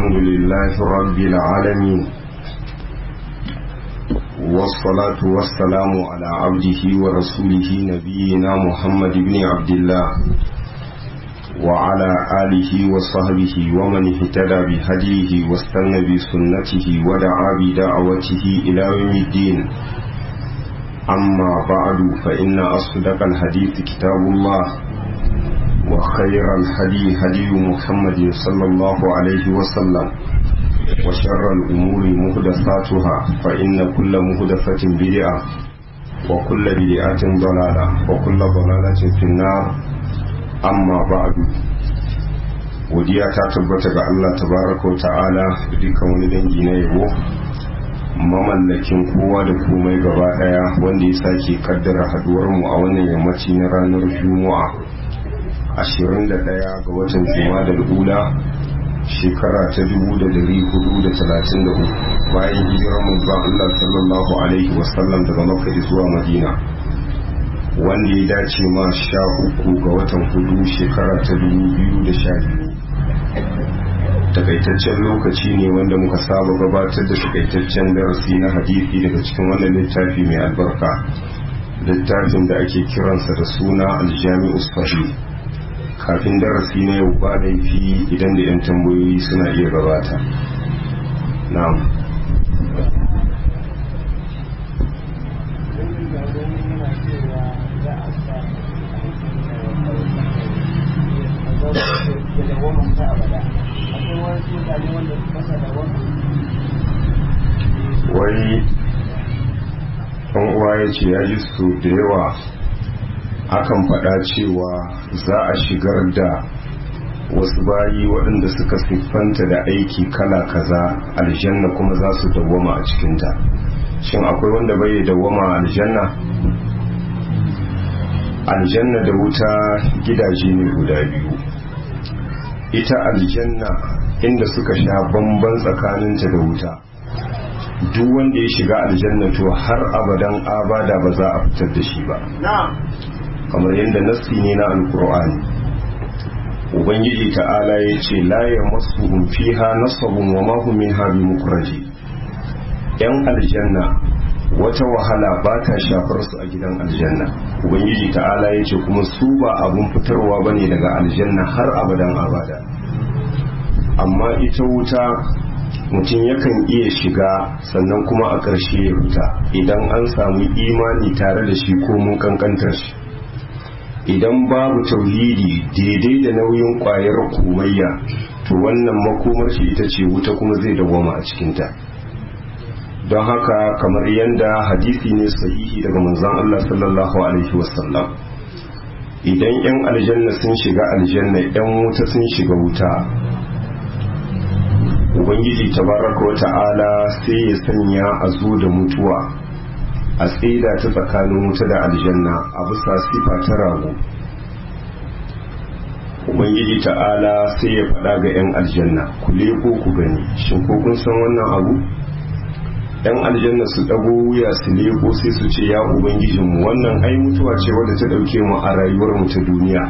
الحمد لله رب العالمين والصلاة والسلام على عبده ورسوله نبينا محمد بن عبد الله وعلى آله وصحبه ومن اهتدى بهديه واستنى بسنته ودعا بدعوته إلى يوم الدين أما بعد فإن أصدق الحديث كتاب الله وخير الهدي هدي محمد صلى الله عليه وسلم وشر الأمور مهدساتها فإن كل مهدسة بدعة وكل بدعة ضلالة وكل ضلالة في النار amma ba'adu godiya ta tabbata ga Allah tabaraka wa ta'ala da dukkan wani dangi na yabo mamallakin kowa da komai gaba daya wanda ya sake kaddara haduwar mu a wannan yammaci na ranar juma'a 21 ga watan juma'a ula shekara ta 1433 bayan hijirar manzon Allah sallallahu alaihi wasallam daga makka zuwa madina wanda ya dace ma sha uku ga watan hudu shekara ta dubu biyu da sha biyu takaitaccen lokaci ne wanda muka saba gabatar da takaitaccen darasi na hadisi daga cikin wannan littafi mai albarka littafin da ake kiransa da suna aljami'u sahih kafin darasi na yau ba laifi idan da 'yan tambayoyi suna iya gabata na'am wai ɗan uwa ya ce ya ji su da yawa akan faɗa cewa za a shigar da wasu bayi waɗanda suka siffanta da aiki kala kaza aljanna kuma za su dawwama a cikinta shin akwai wanda bai dawwama a aljanna aljanna da wuta gidaje ne guda biyu ita aljanna inda suka sha bamban tsakaninta da wuta duk wanda ya shiga aljanna to har abadan abada ba za a fitar da shi ba kamar yadda nassi ne na alkur'ani ubangiji ta'ala ya ce la ya masu fiha nasabun wa mahum minha bi mukraji yan aljanna wata wahala ba ta shafar su a gidan aljanna ubangiji ta'ala ya ce kuma su ba abun fitarwa bane daga aljanna har abadan abada amma ita wuta mutum yakan iya shiga sannan kuma a ƙarshe ya fita idan an samu imani tare da shi ko mun kankantar shi idan babu tauhidi daidai da nauyin ƙwayar komayya to wannan makomar shi ita ce wuta kuma zai dawwama a cikinta don haka kamar yadda hadisi ne sahihi daga manzon Allah sallallahu alaihi wasallam idan 'yan aljanna sun shiga aljanna 'yan wuta sun shiga wuta ubangiji tabaraka wa ta'ala sai ya sanya a zo da mutuwa a tsida ta tsakanin wuta da aljanna a bisa sifa ta rago ubangiji ta'ala sai ya faɗa ga 'yan aljanna ku leko ku gani shin ko kun san wannan abu 'yan aljanna su ɗago wuya su leko sai su ce ya ubangijinmu wannan ai mutuwa ce wadda ta ɗauke mu a rayuwar mu ta duniya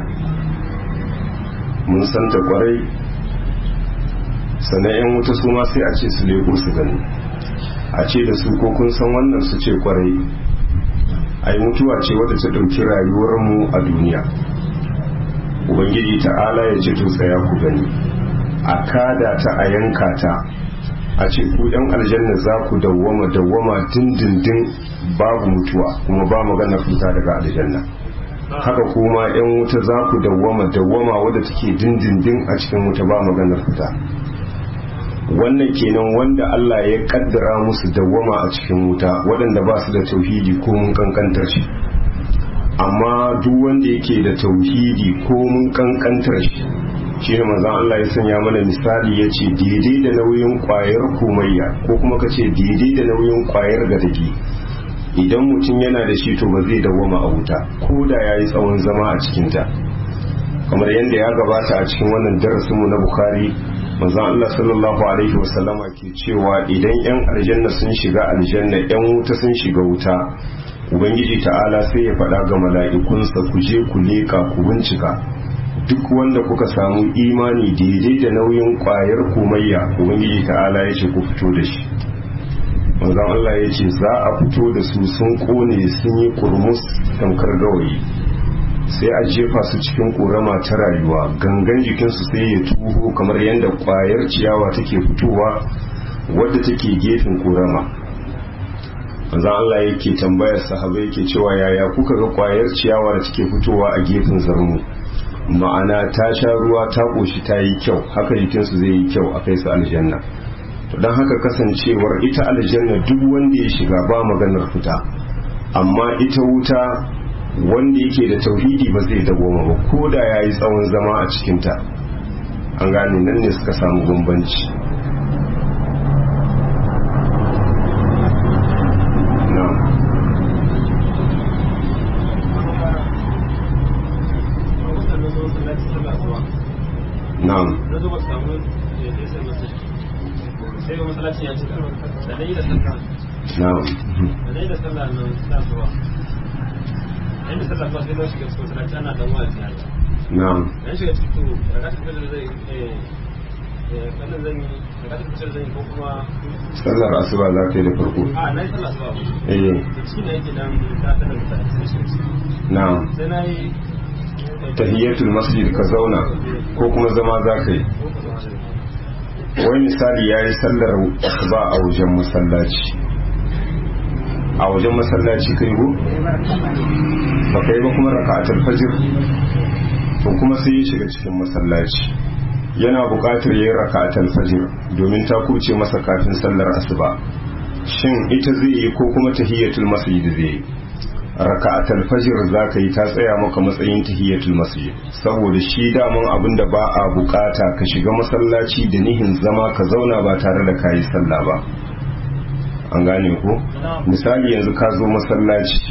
mun san ta kwarai sannan 'yan wuta su ma sai a ce su leko su gani a ce da su ko kun san wannan su ce kwarai ai mutuwa ce wadda ta ɗauki rayuwarmu a duniya ubangiji ta'ala ya ce to tsaya ku gani a kada ta a yanka ta a ce ku yan aljanna za ku dawwama dawwama dindindin babu mutuwa kuma ba magana fita daga aljanna haka kuma yan wuta za ku dawwama dawwama wadda take dindindin a cikin wuta ba maganar fita wannan kenan wanda Allah ya kaddara musu dawwama a cikin wuta waɗanda ba su da tauhidi ko mun kankantar shi amma duk wanda yake da tauhidi ko mun kankantar shi shi ne manzon Allah ya sanya mana misali ya ce daidai da nauyin ƙwayar komayya ko kuma ka ce daidai da nauyin ƙwayar gadagi idan mutum yana da shi to ba zai dawwama a wuta ko da ya yi tsawon zama a cikinta kamar yadda ya gabata a cikin wannan darasinmu na Bukhari manzon Allah sallallahu alaihi wasallama ke cewa idan yan aljanna sun shiga aljanna yan wuta sun shiga wuta ubangiji ta'ala sai ya faɗa ga mala'ikunsa ku je ku leka ku bincika duk wanda kuka samu imani daidai da nauyin kwayar komayya ubangiji ta'ala ya ce ku fito da shi manzon Allah ya ce za a fito da su sun kone sun yi kurmus tamkar gawayi sai a jefa su cikin korama ta rayuwa gangan jikinsu sai ya tuho kamar yadda kwayar ciyawa take fitowa wadda take gefen korama manzon Allah yake tambayar sahabai yake cewa yaya kuka ga kwayar ciyawa da take fitowa a gefen zarmu ma'ana ta sha ruwa ta ƙoshi ta yi kyau haka jikinsu zai yi kyau a kai su aljanna to don haka kasancewar ita aljanna duk wanda ya shiga ba maganar fita amma ita wuta wanda yake da tauhidi ba zai dagoma ba ko da ya yi tsawon zama a cikinta an gane nan ne suka samu bambanci na'am na zo ba samu ya kai sai masu sai ga masallacin ya cika da dai da sallah na'am da dai da sallah nan sa zuwa yayin da sallah ba sai na shiga cikin masallaci ana dan wa'azi haka na'am dan shiga cikin to rakatul fajr zai eh eh wannan zan yi rakatul fajr zan yi ko kuma sallar asuba za ka yi da farko a na yi sallah zuwa eh da cikin da yake dan ta ta da mutane sai shi na'am sai na yi tahiyatul masjid ka zauna ko kuma zama za ka yi wani misali ya yi sallar ba a wajen masallaci a wajen masallaci kai go ba ka yi ba kuma raka'atul fajr to kuma sai ya shiga cikin masallaci yana buƙatar yin raka'atul fajr domin ta kuce masa kafin sallar asuba shin ita zai yi ko kuma tahiyatul masjid zai yi raka'atul fajr zaka yi ta tsaya maka matsayin tahiyatul masjid saboda shi daman abin da ba a bukata ka shiga masallaci da nihin zama ka zauna ba tare da kayi sallah ba an gane ko misali yanzu ka zo masallaci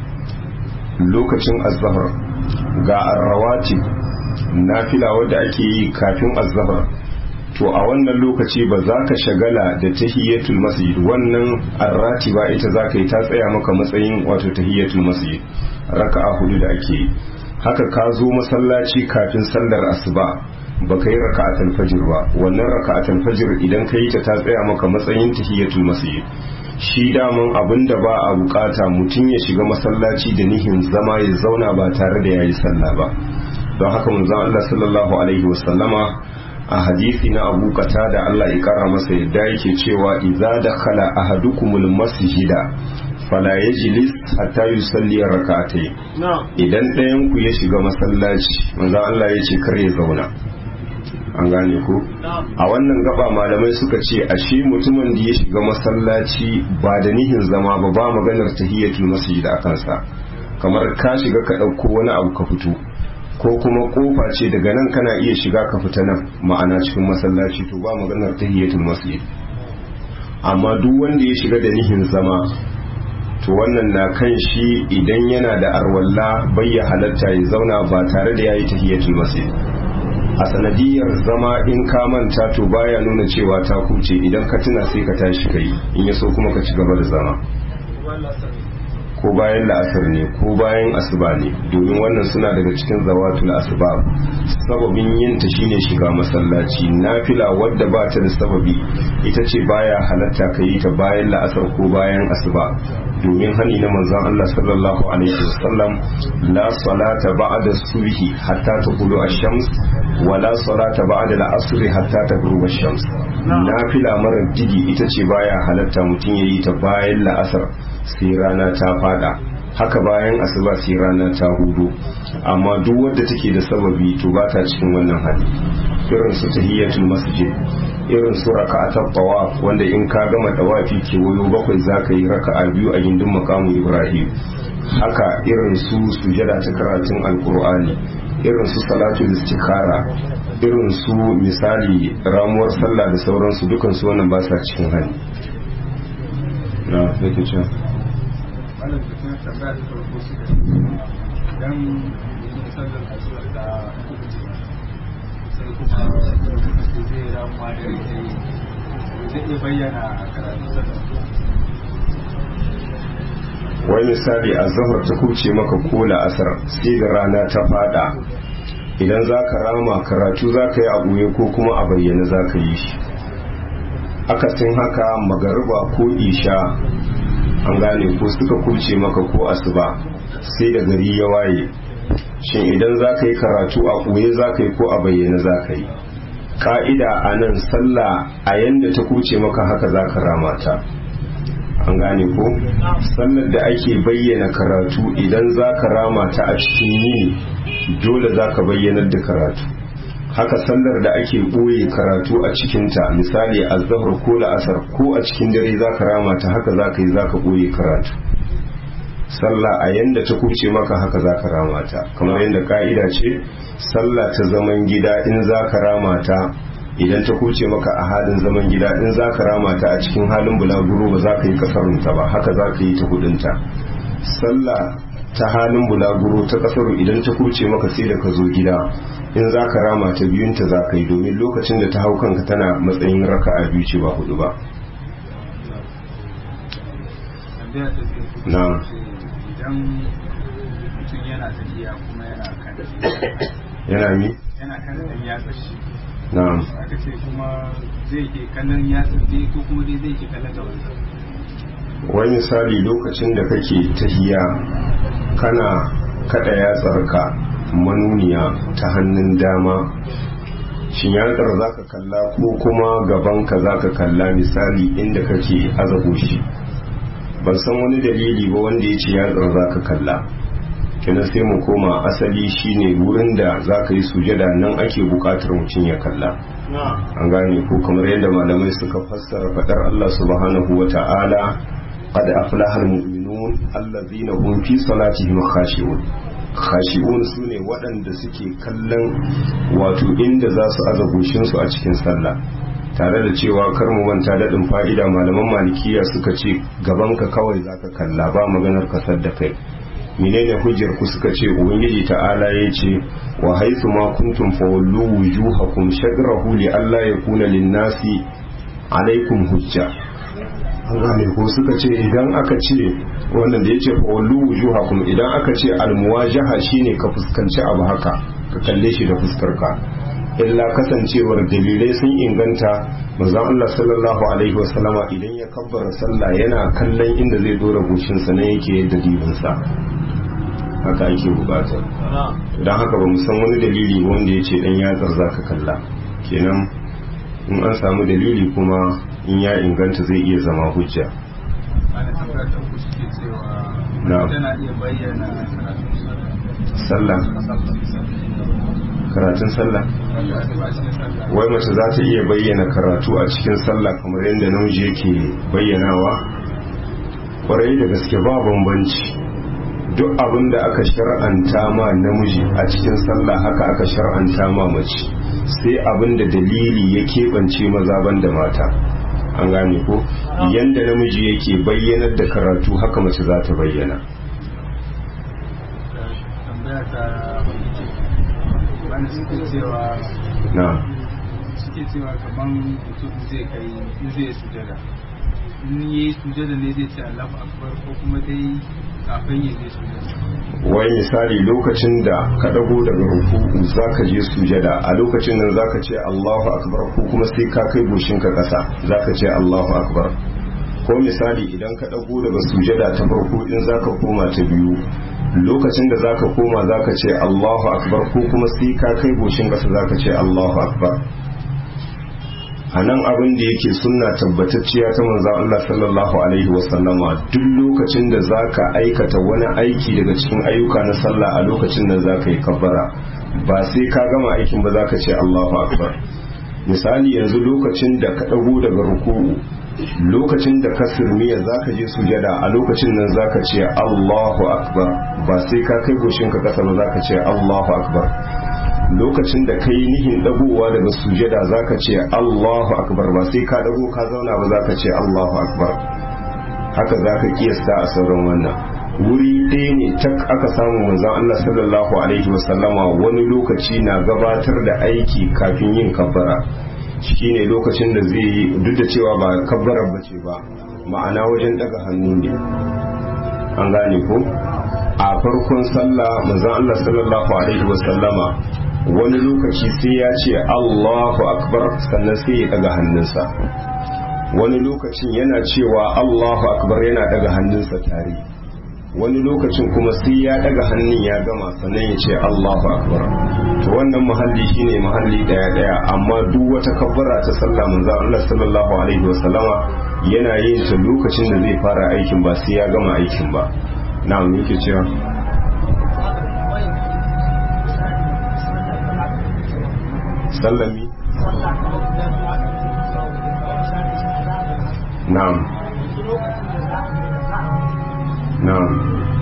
lokacin azhar ga arrawati nafila wadda ake yi kafin azhar to a wannan lokaci ba za ka shagala da tahiyatul masjid wannan arrati ba ita za ka yi ta tsaya maka matsayin wato tahiyatul masjid raka'a hudu da ake yi haka ka zo masallaci kafin sallar asuba ba ka yi raka'atul fajr ba wannan raka'atul fajr idan ka yi ta ta tsaya maka matsayin tahiyatul masjid shi daman abin da ba a bukata mutum ya shiga masallaci da nihin zama ya zauna ba tare da ya yi sallah ba don haka manzon Allah sallallahu alaihi wasallama a hadisi na abu kata da Allah ya kara masa yadda yake cewa idza dakhala ahadukumul masjida fala yajlis hatta yusalli rak'atayn idan ɗayan ku ya shiga masallaci manzo Allah ya ce kar ya zauna an gane ku a wannan gaba malamai suka ce ashe mutumin da ya shiga masallaci ba da nihin zama ba ba maganar tahiyatul masjid a kansa kamar ka shiga ka ɗauko wani abu ka fito ko kuma kofa ce daga nan kana iya shiga ka fita nan ma'ana cikin masallaci to ba maganar tahiyatul masjid amma duk wanda ya shiga da nihin zama to wannan na kan shi idan yana da arwalla bayya halatta ya zauna ba tare da yayi tahiyatul masjid a sanadiyar zama in ka manta to baya nuna cewa ta kuce idan ka tuna sai ka tashi kai in ya so kuma ka ci gaba da zama ko bayan la'asar ne ko bayan asuba ne domin wannan suna daga cikin zawatul asbab sababin yin ta shine shiga masallaci nafila wadda ba ta da sababi ita ce baya halatta ka yi ta bayan la'asar ko bayan asuba domin hani na manzon Allah sallallahu alaihi wasallam la salata ba'da subhi hatta taqulu ash-shams wa la salata ba'da al-asr hatta tagruba ash-shams nafila mara digi ita ce baya halatta mutum yayi ta bayan la'asar sai rana ta fada haka bayan asuba sai rana ta hudu amma duk wadda take da sababi to ba ta cikin wannan hali irin su tahiyatul masjid irin su raka'atul tawaf wanda in ka gama tawafi ke wayo bakwai zaka yi raka'a biyu a gindin makamu ibrahim haka irin su sujada ta karatun alqur'ani irin su salatul istikhara irin su misali ramuwar sallah da sauransu dukan su wannan ba sa cikin hali na yake cewa malam da kuma tambaya ta farko su da idan yin sallar asuwar da sai kuma su zai ramuwa da rike yi zai iya bayyana karatun sallar wai misali a zahar ta kuce maka kola asar sai da rana ta fada idan za ka rama karatu za ka yi a ɓoye ko kuma a bayyana za ka yi shi akasin haka magariba ko isha an gane ko suka kuce maka ko asuba sai da gari ya waye shin idan za ka yi karatu a ɓoye za ka yi ko a bayyana za ka yi ka'ida a nan sallah a yanda ta kuce maka haka za ka rama ta an gane ko sallar da ake bayyana karatu idan za ka rama ta a cikin yini dole za ka bayyanar da karatu haka sallar da ake ɓoye karatu a cikinta misali a zahar ko la'asar ko a cikin dare za ka rama ta haka za ka yi za ka ɓoye karatu sallah a yanda ta kuce maka haka za ka rama ta kamar yadda ka'ida ce sallah ta zaman gida in za ka rama ta idan ta kuce maka a halin zaman gida in za ka rama ta a cikin halin bulaguro ba za ka yi kasarunta ba haka za ka yi ta hudunta sallah ta halin bulaguro ta kasaru idan ta kuce maka sai da ka zo gida in za ka rama ta biyunta za ka yi domin lokacin da ta hau kanka tana matsayin raka a biyu ce ba hudu ba na idan mutum yana tafiya kuma yana kan yana mi yana kan dan yatsa shi na aka ce kuma zai ke kallon yatsa dai ko kuma dai zai ke kallon gaba wani misali lokacin da kake tahiya kana kada yatsarka manuniya ta hannun dama shin yatsar za ka kalla ko kuma gabanka za ka kalla misali inda kake azabo shi ban san wani dalili ba wanda ya ce yatsar za ka kalla kina sai mu koma asali shine wurin da za ka yi sujada nan ake bukatar mutum ya kalla an gane ko kamar yadda malamai suka fassara fadar Allah subhanahu wa ta'ala qad aflaha almu'minun allazina hum fi salatihim khashi'un khashi'un sune waɗanda suke kallon wato inda za su aza goshinsu a cikin sallah tare da cewa kar mu manta daɗin fa'ida malaman malikiya suka ce gabanka kawai zaka kalla ba maganar kasar da kai menene hujjar ku suka ce ubangiji ta'ala ya ce wa haythu ma kuntum fawallu wujuhakum shadrahu li alla yakuna lin-nasi alaikum hujja an gane ko suka ce idan aka ce wannan da yace fawallu wujuhakum idan aka ce almuwajaha shine ka fuskanci abu haka ka kalle shi da fuskar ka illa kasancewar dalilai sun inganta manzon Allah sallallahu alaihi wasallama idan ya kabbara sallah yana kallon inda zai dora goshinsa ne yake yadda dibinsa haka ake bukata don haka ba san wani dalili wanda ya ce dan yatsar za ka kalla kenan in an samu dalili kuma in ya inganta zai iya zama hujja ana tambayar da ku suke cewa Na'am. tana iya bayyana karatun sallah karatun sallah wai mace za ta iya bayyana karatu a cikin sallah kamar yadda namiji yake bayyanawa kwarai da gaske ba bambanci duk abin da aka shar'anta ma namiji a cikin sallah haka aka shar'anta ma mace sai abin da dalili ya keɓance maza ban da mata an gane ko yanda namiji yake bayyanar da karatu haka mace za ta bayyana tambaya ta wani suke cewa na suke cewa kaman mutum zai kai in zai sujada in yi sujada ne zai ce Allahu akbar ko kuma dai kafin ya je sujada wai misali lokacin da ka dago daga ruku'u zaka je sujada a lokacin nan zaka ce Allahu akbar ko kuma sai ka kai goshinka kasa zaka ce Allahu akbar ko misali idan ka dago daga sujada ta farko in zaka koma ta biyu lokacin da zaka koma zaka ce Allahu akbar ko kuma sai ka kai goshin kasa zaka ce Allahu akbar a nan abin da yake sunna tabbatacciya ta manzan Allah sallallahu alaihi wasallama duk lokacin da za ka aikata wani aiki daga cikin ayyuka na sallah a lokacin da za ka yi kabbara ba sai ka gama aikin ba za ka ce Allahu akbar misali yanzu lokacin da ka ɗago daga ruku'u lokacin da ka sirmiya za ka je sujada a lokacin nan za ka ce Allahu akbar ba sai ka kai goshinka kasa ba za ka ce Allahu akbar lokacin da kai nihin dagowa daga sujada zaka ce Allahu akbar ba sai ka dago ka zauna ba zaka ce Allahu akbar haka zaka kiyasta a sauran wannan wuri ɗaya ne tak aka samu manzon Allah sallallahu alaihi wasallama wani lokaci na gabatar da aiki kafin yin kabbara shine lokacin da zai yi duk da cewa ba kabbarar bace ba ma'ana wajen daga hannu ne an gane ko a farkon sallah manzon Allah sallallahu alaihi wasallama wani lokaci sai ya ce Allahu akbar sannan sai ya daga hannunsa wani lokacin yana cewa Allahu akbar yana daga hannunsa tare wani lokacin kuma sai ya daga hannun ya gama sannan ya ce Allahu akbar to wannan muhalli shine muhalli daya daya amma duk wata kabbara ta sallah manzo Allah sallallahu alaihi wasallama yana yin ta lokacin da zai fara aikin ba sai ya gama aikin ba na'am yake cewa sallami na'am na'am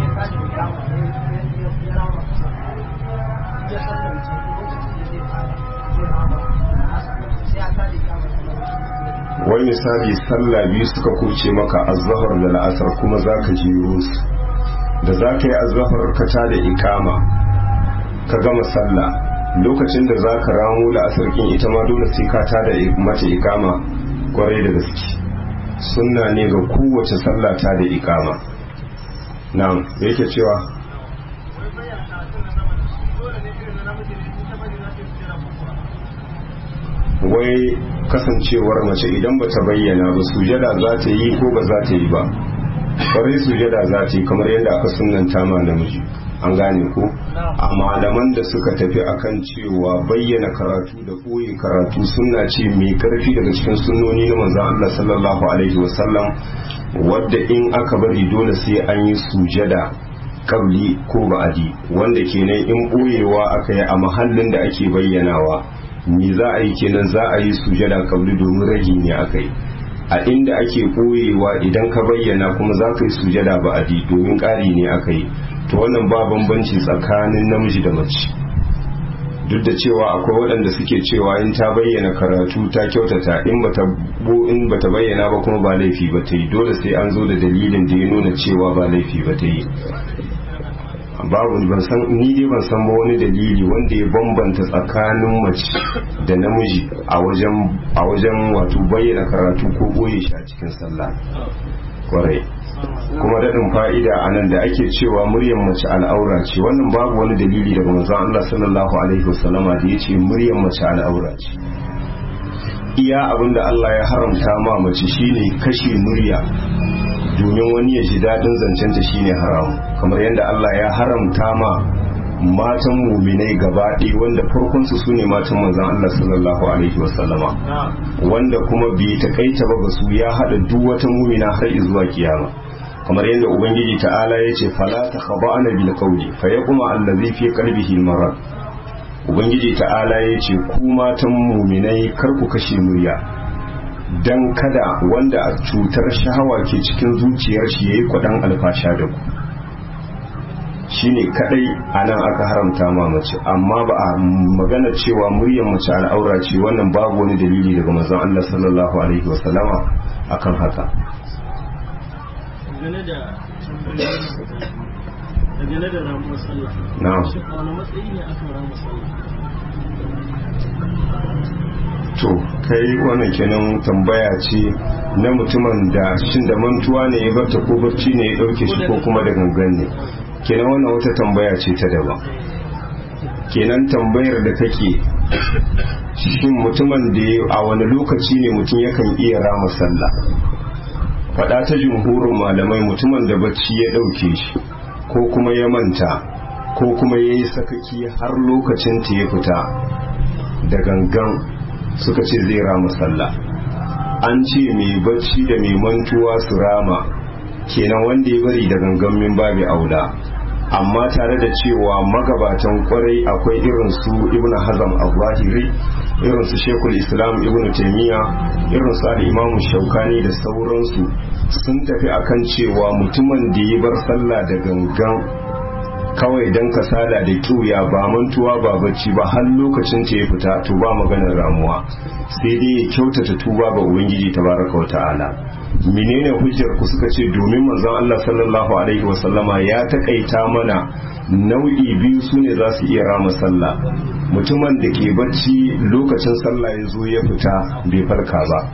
wani misali sallah biyu suka kuce maka azahar da la'asar kuma za ka jiro su da za ka yi azahar ka ta da ikama ka gama sallah lokacin da za ka ramu la'asar kin ita ma dole sai ka ta da mata ikama kwarai da gaske sunna ne ga kowace sallah ta da ikama na'am yake cewa wai kasancewar mace idan ba ta bayyana ba sujada za ta yi ko ba za ta yi ba kwarai sujada za ta yi kamar yadda aka sunanta ma namiji an gane ko a malaman da suka tafi akan cewa bayyana karatu da koyi karatu sunna ce mai karfi daga cikin sunnoni na manzon Allah sallallahu alaihi wasallam wadda in aka bari dole sai an yi sujada kabli ko ba'adi wanda kenan in boyewa aka yi a mahallin da ake bayyanawa me za a yi kenan za a yi sujada kabli domin ragi ne aka yi a inda ake boyewa idan ka bayyana kuma za ka yi sujada ba'adi domin ƙari ne aka yi to wannan ba bambanci tsakanin namiji da mace duk da cewa akwai waɗanda suke cewa in ta bayyana karatu ta kyautata in bata in bata bayyana ba kuma ba laifi ba ta yi dole sai an zo da dalilin da ya nuna cewa ba laifi ba ta yi babu ban san ni dai ban san ba wani dalili wanda ya bambanta tsakanin mace da namiji a wajen a wajen wato bayyana karatu ko boye shi a cikin sallah kwarai kuma daɗin fa'ida a nan da ake cewa muryar mace al'aura ce wannan babu wani dalili daga manzon Allah sallallahu alaihi wasallama da ya ce muryar mace al'aura ce iya abin da Allah ya haramta ma mace shine kashe murya domin wani ya ji daɗin zancenta shine haramu kamar yadda Allah ya haramta ma matan muminai gaba ɗaya wanda farkonsu su ne matan manzan Allah sallallahu alaihi wasallama wanda kuma bai takaita ba ba su ya haɗa duk wata mumina har zuwa kiyama kamar yadda ubangiji ta'ala ya ce fala ta khaba'ana bil qawli fa yaquma allazi fi qalbihi marad ubangiji ta'ala ya ce ku matan muminai kar ku kashe murya dan kada wanda a cutar shahawa ke cikin zuciyar shi yayi kwadan alfasha da ku shine kadai anan aka haramta ma mace amma ba a magana cewa muryar mace al'aura ce wannan babu wani dalili daga manzon Allah sallallahu alaihi wasallama akan haka dangane da dangane da ramuwar sallah na'am shi a wani matsayi ne aka ramu sallah to kai wannan kenan tambaya ce na mutumin da shin da mantuwa ne ya barta ko barci ne ya dauke shi ko kuma da gangan ne kenan wannan wata tambaya ce ta daban kenan tambayar da kake shin mutumin da ya a wani lokaci ne mutum yakan iya rama sallah faɗa ta jumhurin malamai mutumin da bacci ya ɗauke shi ko kuma ya manta ko kuma ya yi sakaki har lokacin ta ya fita da gangan suka ce zai rama sallah an ce mai bacci da mai mantuwa su rama kenan wanda ya bari da gangan min babi aula amma tare da cewa magabatan kwarai akwai irin su ibn hazam al-zahiri irin su shekul islam ibn taimiyya irin su al-imam shaukani da sauransu sun tafi akan cewa mutumin da ya bar sallah da gangan kawai don kasala da kiuya ba mantuwa ba bacci ba har lokacin ta ya fita to ba maganar ramuwa sai dai ya kyautata tuba ga ubangiji tabaraka wa ta'ala menene hujjar ku suka ce domin manzon Allah sallallahu alaihi wa sallama ya takaita mana nau'i biyu sune za su iya rama sallah mutumin da ke bacci lokacin sallah ya zo ya fita bai farka ba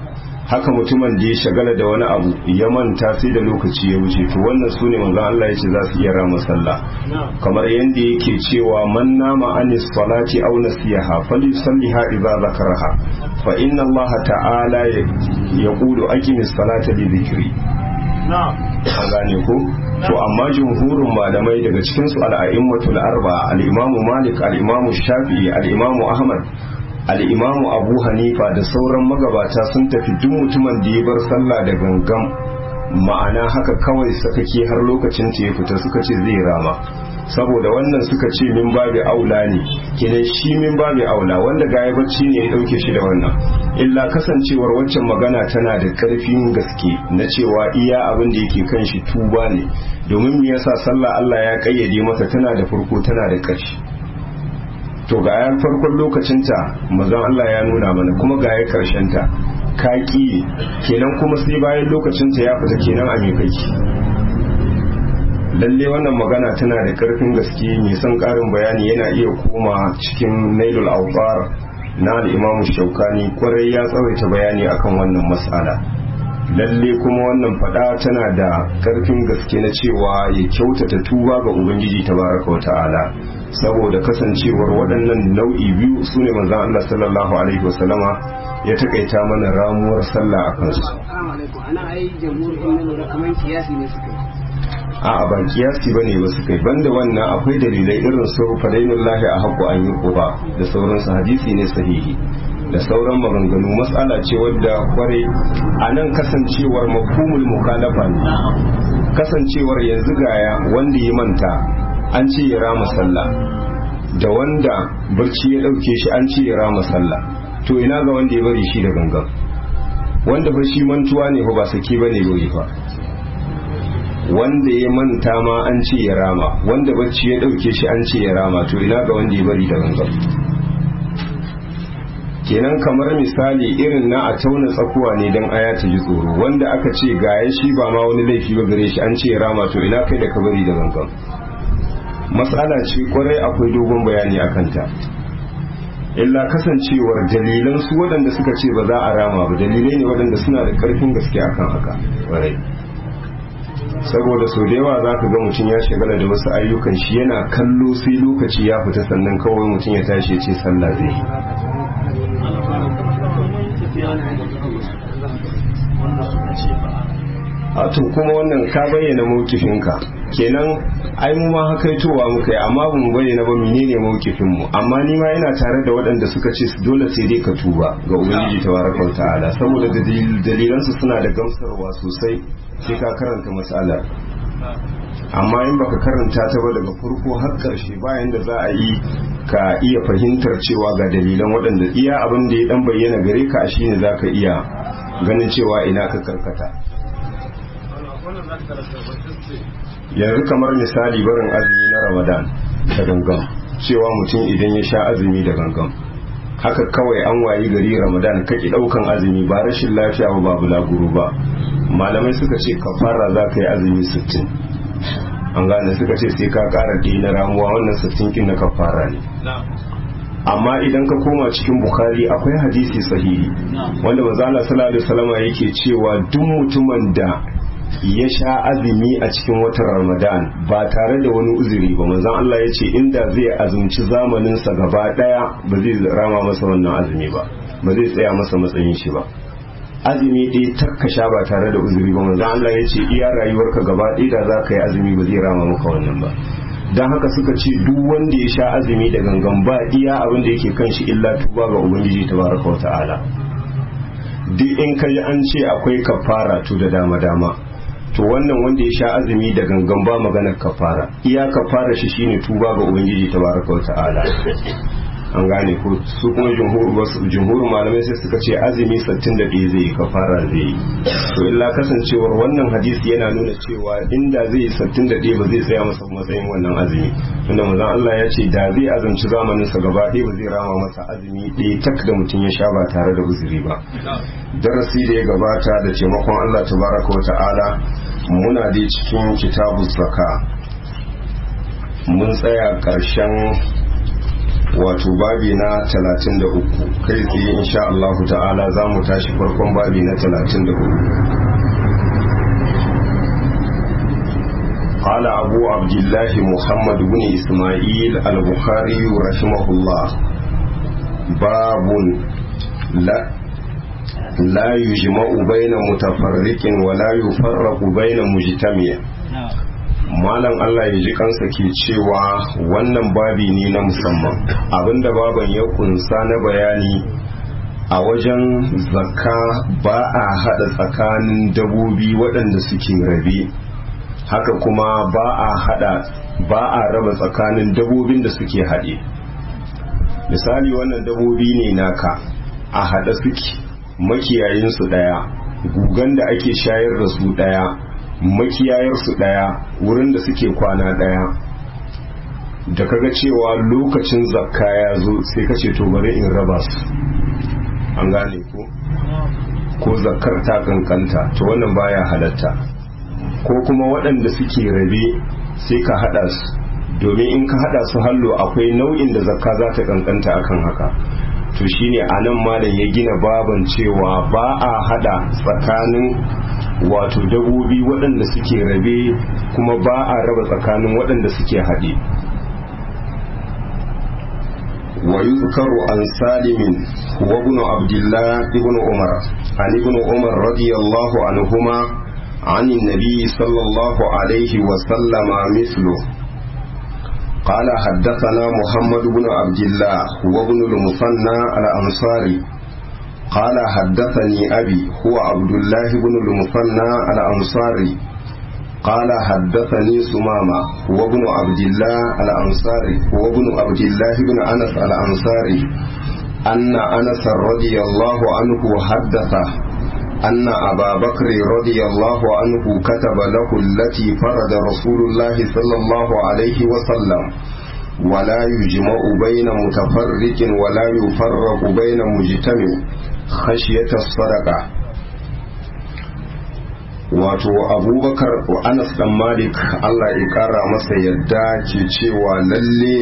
haka mutumin da ya shagala da wani abu ya manta sai da lokaci ya wuce to wannan su ne manzon Allah ya ce za su iya rama sallah kamar yadda yake cewa man nama anis salati aw nasiyaha falyusalliha idza zakaraha fa inna Allah ta'ala yaqulu aqimis salata li dhikri an gane ko to amma jumhurin malamai daga cikin su al-a'immatul arba al-imamu malik al-imamu shafi'i al-imamu ahmad al-imamu abu hanifa da sauran magabata sun tafi duk mutumin da ya bar sallah da gangan ma'ana haka kawai sakake har lokacin ta ya fita suka ce zai rama saboda wannan suka ce min babu aula ne kenan shi min babu aula wanda ga bacci ne ya dauke shi da wannan illa kasancewar waccan magana tana da karfin gaske na cewa iya abin da yake kan shi tuba ne domin me yasa sallah Allah ya kayyade masa tana da farko tana da ƙarshe to ga yan farkon lokacinta mazan Allah ya nuna mana kuma ga ya karshen ta ka ki kenan kuma sai bayan lokacinta ya fita kenan a me kai lalle wannan magana tana da karfin gaske mai son karin bayani yana iya koma cikin nailul awqar na al-imam shaukani kwarai ya tsawaita bayani akan wannan mas'ala lalle kuma wannan fada tana da karfin gaske na cewa ya kyautata tuba ga ubangiji tabaraka wa ta'ala saboda kasancewar waɗannan nau'i biyu su ne manzan Allah sallallahu alaihi wasallama ya takaita mana ramuwar sallah a kansu ana ai jamhuriyar nan lura kamar kiyasi ne suka a ba kiyasi ba ne ba su kai banda wannan akwai dalilai irin su fadainun lahi a haƙo an yi ƙuba da sauransu hadisi ne sahihi da sauran maganganu matsala ce wadda kware a nan kasancewar mafhumul mukhalafa ne kasancewar yanzu gaya wanda ya manta an ce ya rama sallah da wanda barci ya ɗauke shi an ce ya rama sallah to ina ga wanda ya bari shi da gangan wanda ba shi mantuwa ne ba sake ba ne bai fa wanda ya manta ma an ce ya rama wanda bacci ya dauke shi an ce ya rama to ina ga wanda ya bari da gangan kenan kamar misali irin na a tauna tsakuwa ne don aya ta ji tsoro wanda aka ce ga ya shi ba ma wani laifi ba gare shi an ce ya rama to ina kai da ka bari da gangan matsala ce kwarai akwai dogon bayani a kanta illa kasancewar dalilan su waɗanda suka ce ba za a rama ba dalilai ne waɗanda suna da ƙarfin gaske akan haka kwarai saboda sau da yawa za ka ga mutum ya shagala da wasu ayyukan shi yana kallo sai lokaci ya fita sannan kawai mutum ya tashi ya ce sallah zai yi a to kuma wannan ka bayyana mawkifinka kenan ai mu ma hakaitowa muka yi amma ba mu bayyana ba menene mawkifin mu amma ni ma ina tare da waɗanda suka ce dole sai dai ka tuba ga ubangiji tabaraka ta'ala saboda dalilan su suna da gamsarwa sosai sai ka karanta matsalar amma in baka karanta ta ba daga farko har karshe bayan da za a yi ka iya fahimtar cewa ga dalilan waɗanda iya abin da ya dan bayyana gare ka shine zaka iya ganin cewa ina ka karkata yanzu kamar misali barin azumi na ramadan da gangan cewa mutum idan ya sha azumi da gangan haka kawai an wayi gari ramadan kaki daukan azumi ba rashin lafiya ba babu laguru ba malamai suka ce kafara za ka yi azumi 60 an gane suka ce sai ka kara na ramuwa wannan 60 kin na kafara ne amma idan ka koma cikin bukhari akwai hadisi sahihi wanda manzo Allah sallallahu alaihi wasallam yake cewa duk mutumin da ya sha azumi a cikin watan ramadan ba tare da wani uzuri ba manzon Allah ya ce inda zai azumci zamaninsa gaba daya ba zai rama masa wannan azumi ba ba zai tsaya masa matsayin shi ba azumi ɗaya takka sha ba tare da uzuri ba manzon Allah ya ce iya rayuwarka gaba ɗaya da za ka yi azumi ba zai rama maka wannan ba don haka suka ce duk wanda ya sha azumi da gangan ba iya abin da yake kan shi illa tuba ga ubangiji tabaraka wa ta'ala duk in ka ji an ce akwai kafara to da dama dama to wannan wanda ya sha azumi da gangan ba maganar kafara iya kafara shi shine tuba ga ubangiji tabaraka wa ta'ala an gane ko su kuma jumhur malamai sai suka ce azumi 61 zai kafara zai yi to illa kasancewar wannan hadisi yana nuna cewa inda zai yi 61 ba zai tsaya masa matsayin wannan azumi tunda manzon Allah ya ce da zai azumci zamanin sa gaba ɗaya ba zai rama masa azumi ɗaya tak da mutum ya sha ba tare da uzuri ba darasi da ya gabata da taimakon Allah tabaraka wa ta'ala muna dai cikin kitabuz zaka mun tsaya ƙarshen wato babi na 33 kai tsaye insha Allah ta'ala za mu tashi farkon babi na 34 قال أبو عبد الله محمد بن إسماعيل البخاري رحمه الله باب لا لا يجمع بين متفرق ولا يفرق بين مجتمع malam Allah ya ji kansa ke cewa wannan babi ne na musamman abinda baban ya kunsa na bayani a wajen zakka ba a hada tsakanin dabobi waɗanda suke rabe haka kuma ba a hada ba a raba tsakanin dabobin da suke haɗe misali wannan dabobi ne naka a haɗa suke makiyayinsu ɗaya gugan da ake shayar da su ɗaya makiyayarsu ɗaya wurin da suke kwana ɗaya da kaga cewa lokacin zakka ya zo sai ka ce to bari in raba su an gane ko ko zakkar ta kankanta to wannan baya halatta ko kuma waɗanda suke rabe sai ka haɗa su domin in ka haɗa su hallo akwai nau'in da zakka za ta kankanta akan haka to shine a nan malam ya gina baban cewa ba a hada tsakanin wato dabobi waɗanda suke rabe kuma ba a raba tsakanin waɗanda suke haɗe wa yuzkaru an salimin wa ibn abdullah ibn umar an ibn umar radiyallahu anhuma عن النبي صلى الله عليه وسلم مثله قال حدثنا محمد بن عبد الله وابن المثنى الأنصاري قال حدثني أبي هو عبد الله بن المثنى الأنصاري قال حدثني سمامة وابن عبد الله الأنصاري وابن عبد الله بن أنس الأنصاري أن أنس رضي الله عنه حدثه أن أبا بكر رضي الله عنه كتب له التي فرد رسول الله صلى الله عليه وسلم ولا يجمع بين متفرق ولا يفرق بين مجتمع خشية الصدقة wato abubakar wa anas dan malik allah ya kara masa yadda ke cewa lalle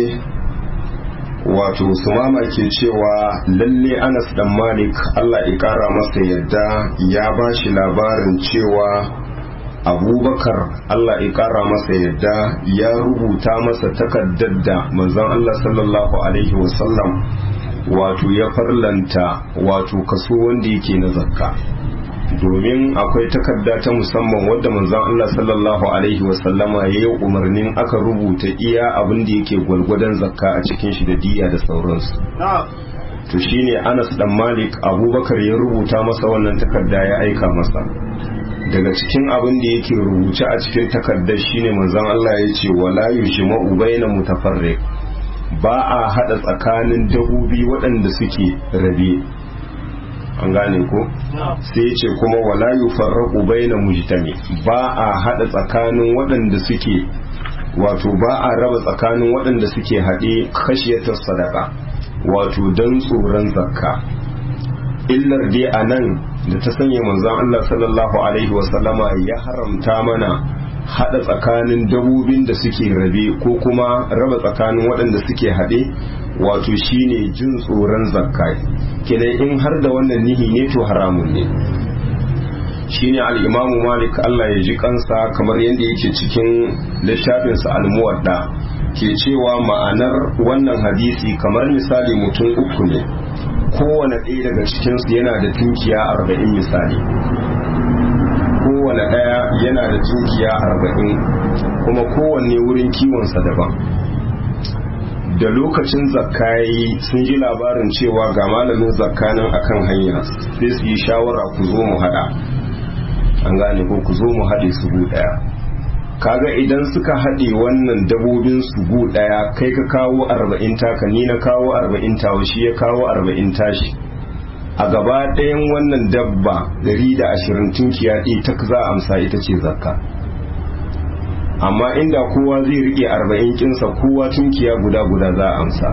wato sumama ke cewa lalle anas dan malik allah ya kara masa yadda ya ba shi labarin cewa abubakar allah ya kara masa yadda ya rubuta masa takardar da manzon allah sallallahu alaihi wasallam wato ya farlanta wato kaso wanda yake na zakka domin akwai takarda ta musamman wadda manzon Allah sallallahu alaihi wasallama ya yi umarnin aka rubuta iya abin da yake gwalgwadon zakka a cikin shi da diya da sauransu to shine Anas dan Malik Abubakar ya rubuta masa wannan takarda ya aika masa daga cikin abin da yake rubuce a cikin takardar shine manzon Allah ya ce wala yushma'u baina mutafarriq ba a hada tsakanin dabobi waɗanda suke rabe an gane ko sai ce kuma wala yufarraqu baina mujtami ba a hada tsakanin waɗanda suke wato ba a raba tsakanin waɗanda suke haɗe khashiyatar sadaka wato dan tsoron zakka illar dai a nan da ta sanya manzon Allah sallallahu alaihi wasallama ya haramta mana hada tsakanin dabobin da suke rabe ko kuma raba tsakanin waɗanda suke haɗe wato shine jin tsoron zakka kenan in har da wannan nihi ne to haramun ne shine al-imamu malik Allah ya ji kansa kamar yadda yake cikin littafinsa al-muwadda ke cewa ma'anar wannan hadisi kamar misali mutum uku ne kowane ɗaya daga cikinsu yana da tunkiya arba'in misali kowane ɗaya yana da tunkiya arba'in kuma kowanne wurin kiwonsa daban da lokacin zakka yi sun ji labarin cewa ga malamin zakka nan akan hanya sai su yi shawara ku zo mu hada an gane ko ku zo mu haɗe su gu ɗaya kaga idan suka haɗe wannan dabobin su gu ɗaya kai ka kawo arba'in taka ni na kawo arba'in tawa shi ya kawo arba'in tashi a gaba ɗayan wannan dabba dari da ashirin tunkiya ɗaya ta za a amsa ita ce zakka amma inda kowa zai rike arba'in kinsa kowa tunkiya guda guda za a amsa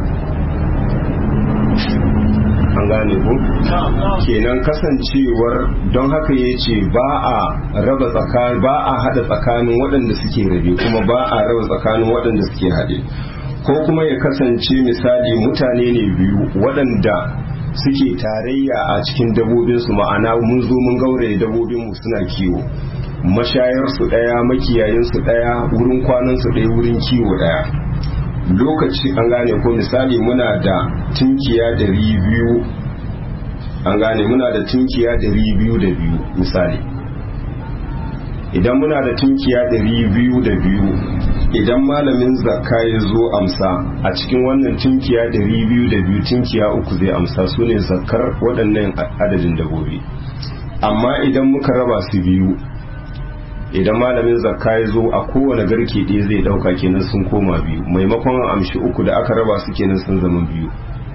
an gane ku kenan kasancewar don haka ya ce ba a raba tsakanin ba a hada tsakanin waɗanda suke rabe kuma ba a raba tsakanin waɗanda suke haɗe ko kuma ya kasance misali mutane ne biyu waɗanda suke tarayya a cikin dabobinsu ma'ana mun zo mun gauraye dabobinmu suna kiwo mashayarsu ɗaya makiyayinsu ɗaya wurin kwanansu ɗaya wurin kiwo ɗaya lokaci an gane ko misali muna da tunkiya ɗari biyu an gane muna da tunkiya ɗari biyu da biyu misali idan muna da tunkiya ɗari biyu da biyu idan malamin zakka ya zo amsa a cikin wannan tunkiya ɗari biyu da biyu tunkiya uku zai amsa su ne zakkar waɗannan adadin dabobi amma idan muka raba su biyu idan malamin zakka ya zo a kowane garke ɗaya zai ɗauka kenan sun koma biyu maimakon amshi uku da aka raba su kenan sun zama biyu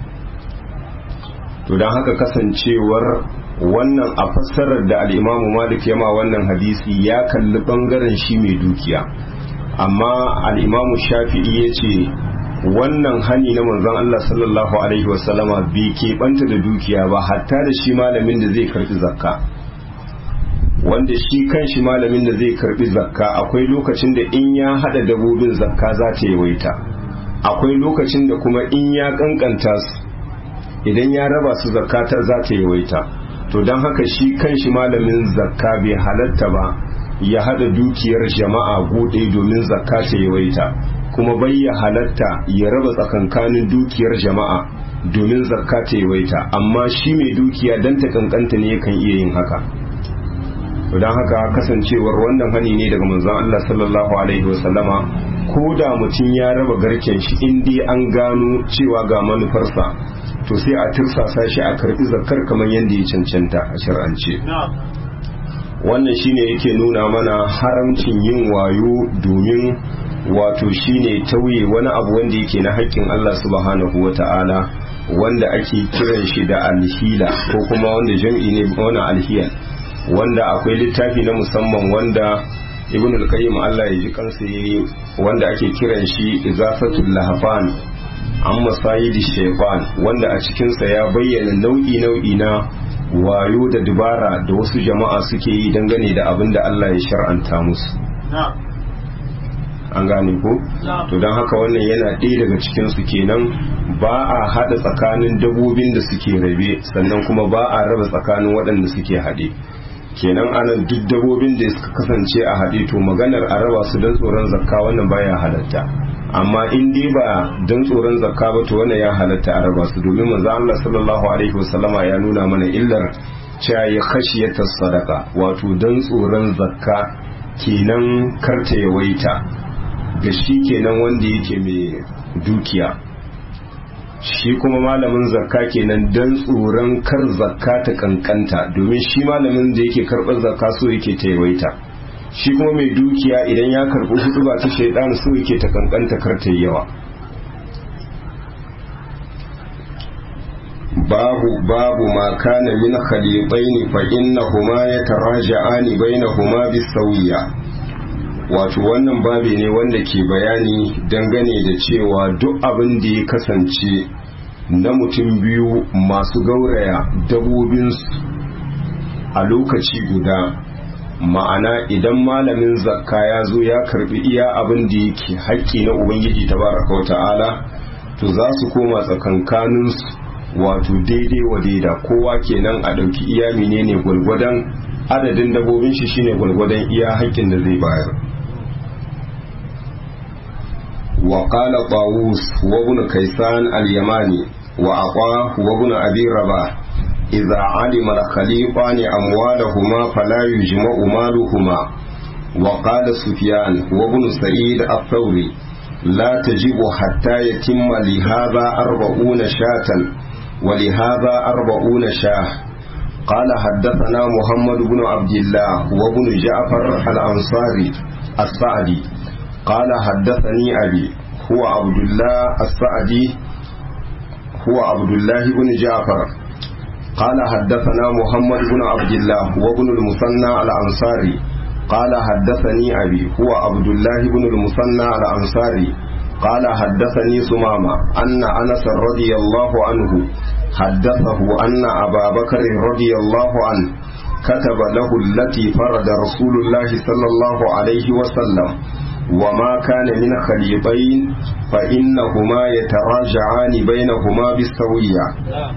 to don haka kasancewar wannan a fassarar da al'imamu malik ya ma wannan hadisi ya kalli ɓangaren shi mai dukiya amma al'imamu shafi'i ya ce wannan hani na manzon Allah sallallahu alaihi wasallama bai keɓanta da dukiya ba hatta da shi malamin da zai karɓi zakka wanda shi kan shi malamin da zai karɓi zakka akwai lokacin da in ya haɗa dabobin zakka za ta yawaita akwai lokacin da kuma in ya kankanta su idan ya raba su zakka ta za ta yawaita to don haka shi kan shi malamin zakka bai halatta ba ya hada dukiyar jama'a bude domin zakka ta yawaita kuma bai ya halatta ya raba tsakankanin dukiyar jama'a domin zakka ta yawaita amma shi mai dukiya dan ta kankanta ne yakan iya yin haka to don haka kasancewar wannan hani ne daga manzon Allah sallallahu alaihi wasallama ko da mutum ya raba garken shi in dai an gano cewa ga manufarsa to sai a tirsasa shi a karbi zakkar kamar yadda ya cancanta a shar'ance wannan shine yake nuna mana haramcin yin wayo domin wato shine tauye wani abu wanda yake na haƙƙin Allah subhanahu wata'ala wanda ake kiran shi da alhila ko kuma wanda jam'i ne wani alhiyal wanda akwai littafi na musamman wanda ibn al-qayyim Allah ya ji kansa yayi wanda ake kiran shi izafatul lahafan an masayidi shaytan wanda a cikinsa ya bayyana nau'i nau'i na wayo da dubara da wasu jama'a suke yi dangane da abin da Allah ya shar'anta musu an gane ko to don haka wannan yana ɗaya daga cikinsu kenan ba a haɗa tsakanin dabobin da suke rabe sannan kuma ba a raba tsakanin waɗanda suke haɗe kenan anan duk dabobin da suka kasance a haɗe to maganar a raba su don tsoron zakka wannan baya halatta amma in dai ba don tsoron zakka ba to wannan ya halatta a raba su domin manzo Allah sallallahu alaihi wasallama ya nuna mana illar cewa ya khashiyata sadaka wato don tsoron zakka kenan karta yawaita ga shi kenan wanda yake mai dukiya shi kuma malamin zakka kenan don tsoron kar zakka ta kankanta domin shi malamin da yake karɓar zakka so yake ta yawaita shi kuma mai dukiya idan ya karɓi hudu ba ta shaidan so yake ta kankanta kar ta yawa babu babu ma kana min khaliqaini fa innahuma yataraja'ani bainahuma bisawiya wato wannan babi ne wanda ke bayani dangane da cewa duk abin da ya kasance na mutum biyu masu gauraya dabobinsu a lokaci guda ma'ana idan malamin zakka ya zo ya karbi iya abin da yake haƙƙi na ubangiji tabaraka wa ta'ala to za su koma tsakankaninsu wato daidai wa daida kowa kenan a ɗauki iya menene gwalgwadon adadin dabobin shi shine gwalgwadon iya haƙƙin da zai bayar وقال طاووس وابن كيسان اليماني وعطاه وابن أبي رباح إذا علم الخليقان أموالهما فلا يجمع مالهما وقال سفيان وابن سعيد الثوري لا تجب حتى يتم لهذا أربعون شاة ولهذا أربعون شاه قال حدثنا محمد بن عبد الله وابن جعفر الأنصاري السعدي قال حدثني أبي هو عبد الله السعدي هو عبد الله بن جعفر قال حدثنا محمد بن عبد الله وابن المثنى الأنصاري قال حدثني أبي هو عبد الله بن المثنى الأنصاري قال حدثني سمامة أن أنس رضي الله عنه حدثه أن أبا بكر رضي الله عنه كتب له التي فرد رسول الله صلى الله عليه وسلم وما كان من خليطين فإنهما يتراجعان بينهما بالسوية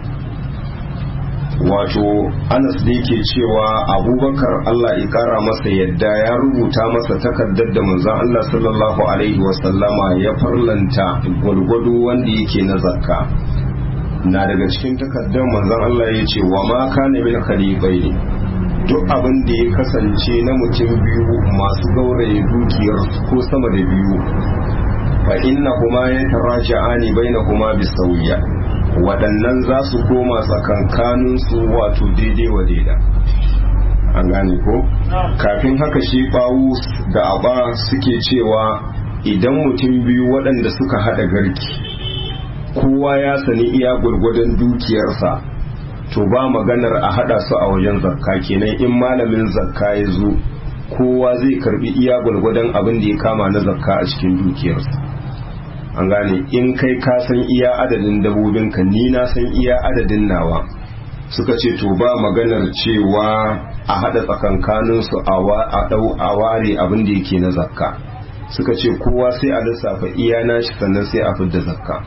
wato anas da yake cewa abubakar allah ya kara masa yadda ya rubuta masa takardar da manzon allah sallallahu alaihi wasallama ya farlanta gwalgwado wanda yake na zakka na daga cikin takardar manzon allah ya ce wa ma kana min khalibai ne duk abin da ya kasance na mutum biyu masu gauraye dukiyar ko sama da biyu fa inna kuma ya taraja'ani bainahuma bisawiya waɗannan za su koma tsakankaninsu wato daidai wa daida an gane ko kafin haka shi bawu da aba suke cewa idan mutum biyu waɗanda suka haɗa garki kowa ya sani iya gwargwadon dukiyarsa to ba maganar a haɗa su a wajen zakka kenan in malamin zakka ya zo kowa zai karbi iya gwargwadon abin da ya kama na zakka a cikin dukiyarsa an gane in kai ka san iya adadin dabobinka ni na san iya adadin nawa suka ce to ba maganar cewa a haɗa tsakankaninsu a ware abin da yake na zakka suka ce kowa sai a lissafa iya nashi sannan sai a fidda zakka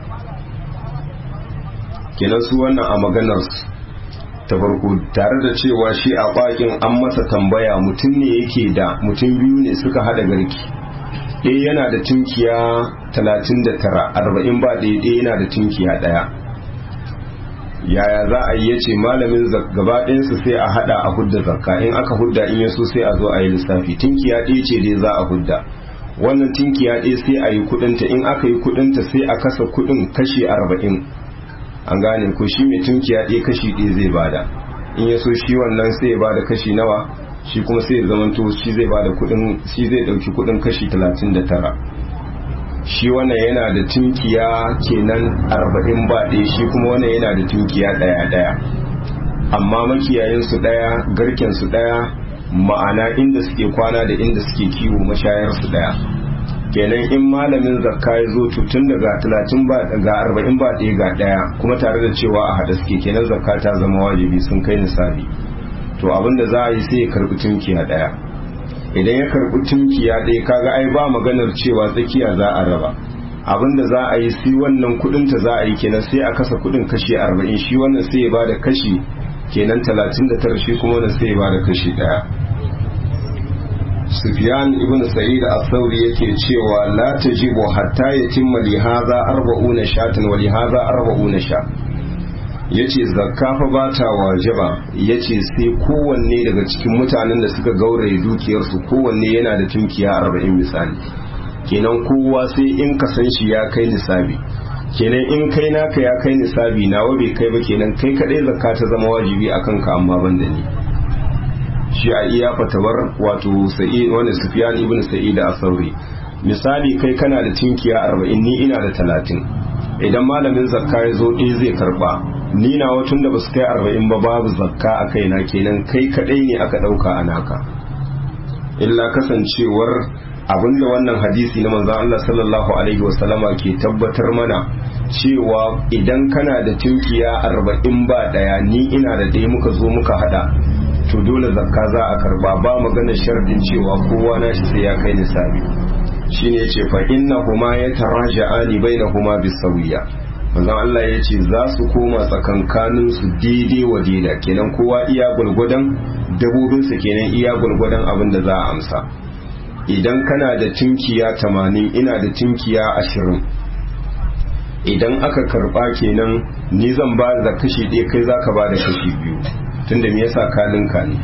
kenan su wannan a maganar ta farko tare da cewa shi a bakin an masa tambaya mutum ne yake da mutum biyu ne suka haɗa garki ɗaya yana da tunkiya talatin da tara arba'in ba ɗaya ɗaya yana da tunkiya ɗaya yaya za a yi ya ce malamin gaba ɗayansu sai a haɗa a hudda zakka in aka hudda in yaso sai a zo a yi lissafi tunkiya ɗaya ce dai za a hudda wannan tunkiya ɗaya sai a yi kuɗinta in aka yi kuɗinta sai a kasa kuɗin kashi arba'in an gane ko shi mai tunkiya ɗaya kashi ɗaya zai bada in yaso shi wannan sai ya bada kashi nawa shi kuma sai ya zamanto shi zai bada kuɗin shi zai ɗauki kuɗin kashi talatin da tara shi wannan yana da tunkiya kenan arba'in ba ɗaya shi kuma wannan yana da tunkiya ɗaya ɗaya amma makiyayensu ɗaya garkensu ɗaya ma'ana inda suke kwana da inda suke kiwo mashayarsu ɗaya kenan in malamin zakka ya zo tun daga talatin ba ga arba'in ba ɗaya ga ɗaya kuma tare da cewa a haɗa suke kenan zakka ta zama wajibi sun kai nisabi to abin da za a yi sai ya karɓi tunkiya ɗaya idan ya karɓi tunkiya ɗaya kaga ai ba maganar cewa tsakiya za a raba abin da za a yi sai wannan kuɗin ta za a yi kenan sai a kasa kuɗin kashi arba'in shi wannan sai ya ba da kashi kenan talatin da tara shi kuma wannan sai ya ba da kashi ɗaya Sufyan ibn Sa'id al-Thawri yake cewa la tajibu hatta yatimma li hadha arba'una shatan wa li hadha arba'una sha yace zakka fa ba ta wajaba yace sai kowanne daga cikin mutanen da suka gauraye dukiyar su kowanne yana da tunkiya 40 misali kenan kowa sai in ka san shi ya kai nisabi kenan in kai naka ya kai nisabi nawa bai kai ba kenan kai kadai zakka ta zama wajibi akan ka amma ban da ni shi a iya fatawar wato sa'id wani sufyan ibn sa'id a sauri misali kai kana da tinkiya arba'in ni ina da talatin idan malamin zakka ya zo ɗaya zai karba ni na watun da basu kai arba'in ba babu zakka a kaina kenan kai kaɗai ne aka ɗauka a naka illa kasancewar abinda wannan hadisi na manzon Allah sallallahu alaihi wasallama ke tabbatar mana cewa idan kana da tinkiya arba'in ba ɗaya ni ina da ɗaya muka zo muka haɗa to dole zakka za a karba ba magana shardin cewa kowa na shi sai ya kai nisabi shine yace fa inna huma yataraja'ani bainahuma bisawiya manzon Allah yace za su koma tsakankanin su daidai wa daida kenan kowa iya gulgudan dabobin sa kenan iya gulgudan abin da za a amsa idan kana da tinkiya 80 ina da tinkiya 20 idan aka karba kenan ni zan ba da kashi ɗaya kai zaka ba da kashi biyu tunda me yasa ka ninka ne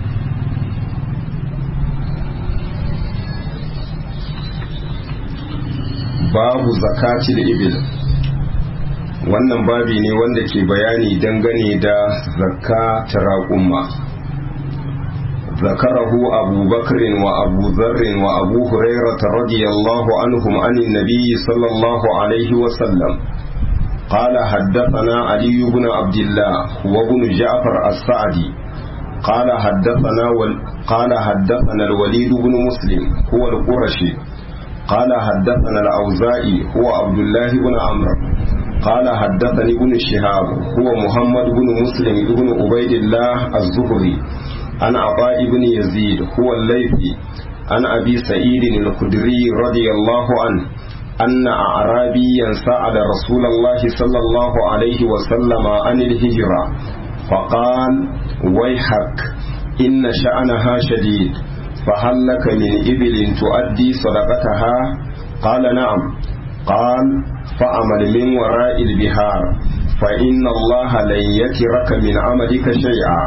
babu zakati da ibil wannan babi ne wanda ke bayani dangane da zakka ta raƙumma ذكره أبو بكر وأبو ذر وأبو هريرة رضي الله عنهم عن النبي صلى الله عليه وسلم قال حدثنا علي بن عبد الله وابن جعفر السعدي قال حدثنا وال قال حدثنا الوليد بن مسلم هو القرشي قال حدثنا الأوزائي هو عبد الله بن عمرو قال حدثني ابن شهاب هو محمد بن مسلم بن عبيد الله الزهري عن عطاء بن يزيد هو الليثي عن أبي سعيد الخدري رضي الله عنه أن أعرابيا سأل رسول الله صلى الله عليه وسلم عن الهجرة فقال ويحك إن شأنها شديد فهل لك من إبل تؤدي صدقتها قال نعم قال فأمل من وراء البهار فإن الله لن يترك من عملك شيئا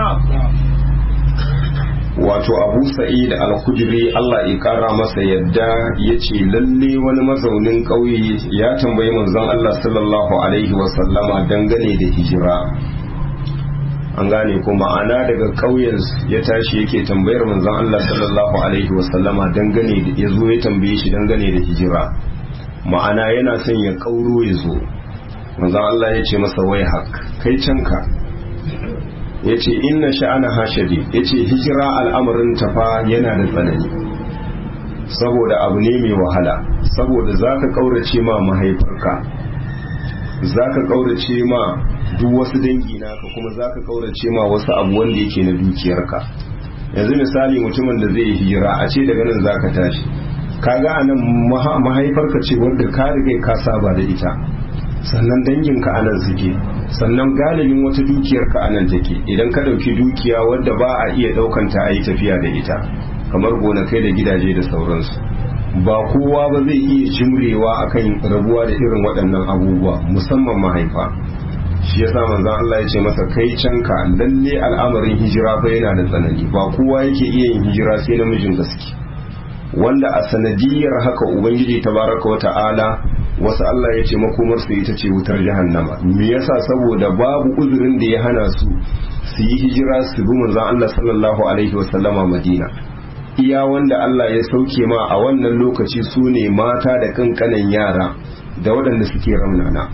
wato abu sa'id al-khudri Allah ya kara masa yadda ya ce lalle wani mazaunin ƙauye ya tambayi manzon Allah sallallahu alaihi wasallama dangane da hijira an gane ko ma'ana daga ƙauyen ya tashi yake tambayar manzon Allah sallallahu alaihi wasallama dangane da ya zo ya tambaye shi dangane da hijira ma'ana yana son ya kauro ya zo manzon Allah ya ce masa wai hak kai canka ya ce inna sha'ana hashadi ya ce hijira al'amarin tafa yana da tsanani saboda abu ne mai wahala saboda za ka ƙaurace ma mahaifarka za ka ƙaurace ma duk wasu dangi naka kuma za ka ƙaurace ma wasu abu wanda yake na dukiyarka yanzu misali mutumin da zai hijira a ce daga nan za ka tashi kaga a nan mahaifarka ce wanda ka riga ka saba da ita sannan danginka a nan suke sannan galibin wata dukiyarka a nan take idan ka ɗauki dukiya wadda ba a iya ɗaukanta a yi tafiya da ita kamar gonakai da gidaje da sauransu ba kowa ba zai iya jimrewa akan rabuwa da irin waɗannan abubuwa musamman mahaifa shi yasa manzon Allah ya ce masa kai canka lalle al'amarin hijira fa yana da tsanani ba kowa yake iya yin hijira sai namijin gaske wanda a sanadiyar haka ubangiji tabaraka wa ta'ala wasu Allah ya ce makomarsu ita ce wutar jahannama me yasa saboda babu uzurin da ya hana su su yi hijira su bi manzon Allah sallallahu alaihi wa sallama Madina iya wanda Allah ya sauke ma a wannan lokaci su ne mata da kankanan yara da waɗanda suke ramnana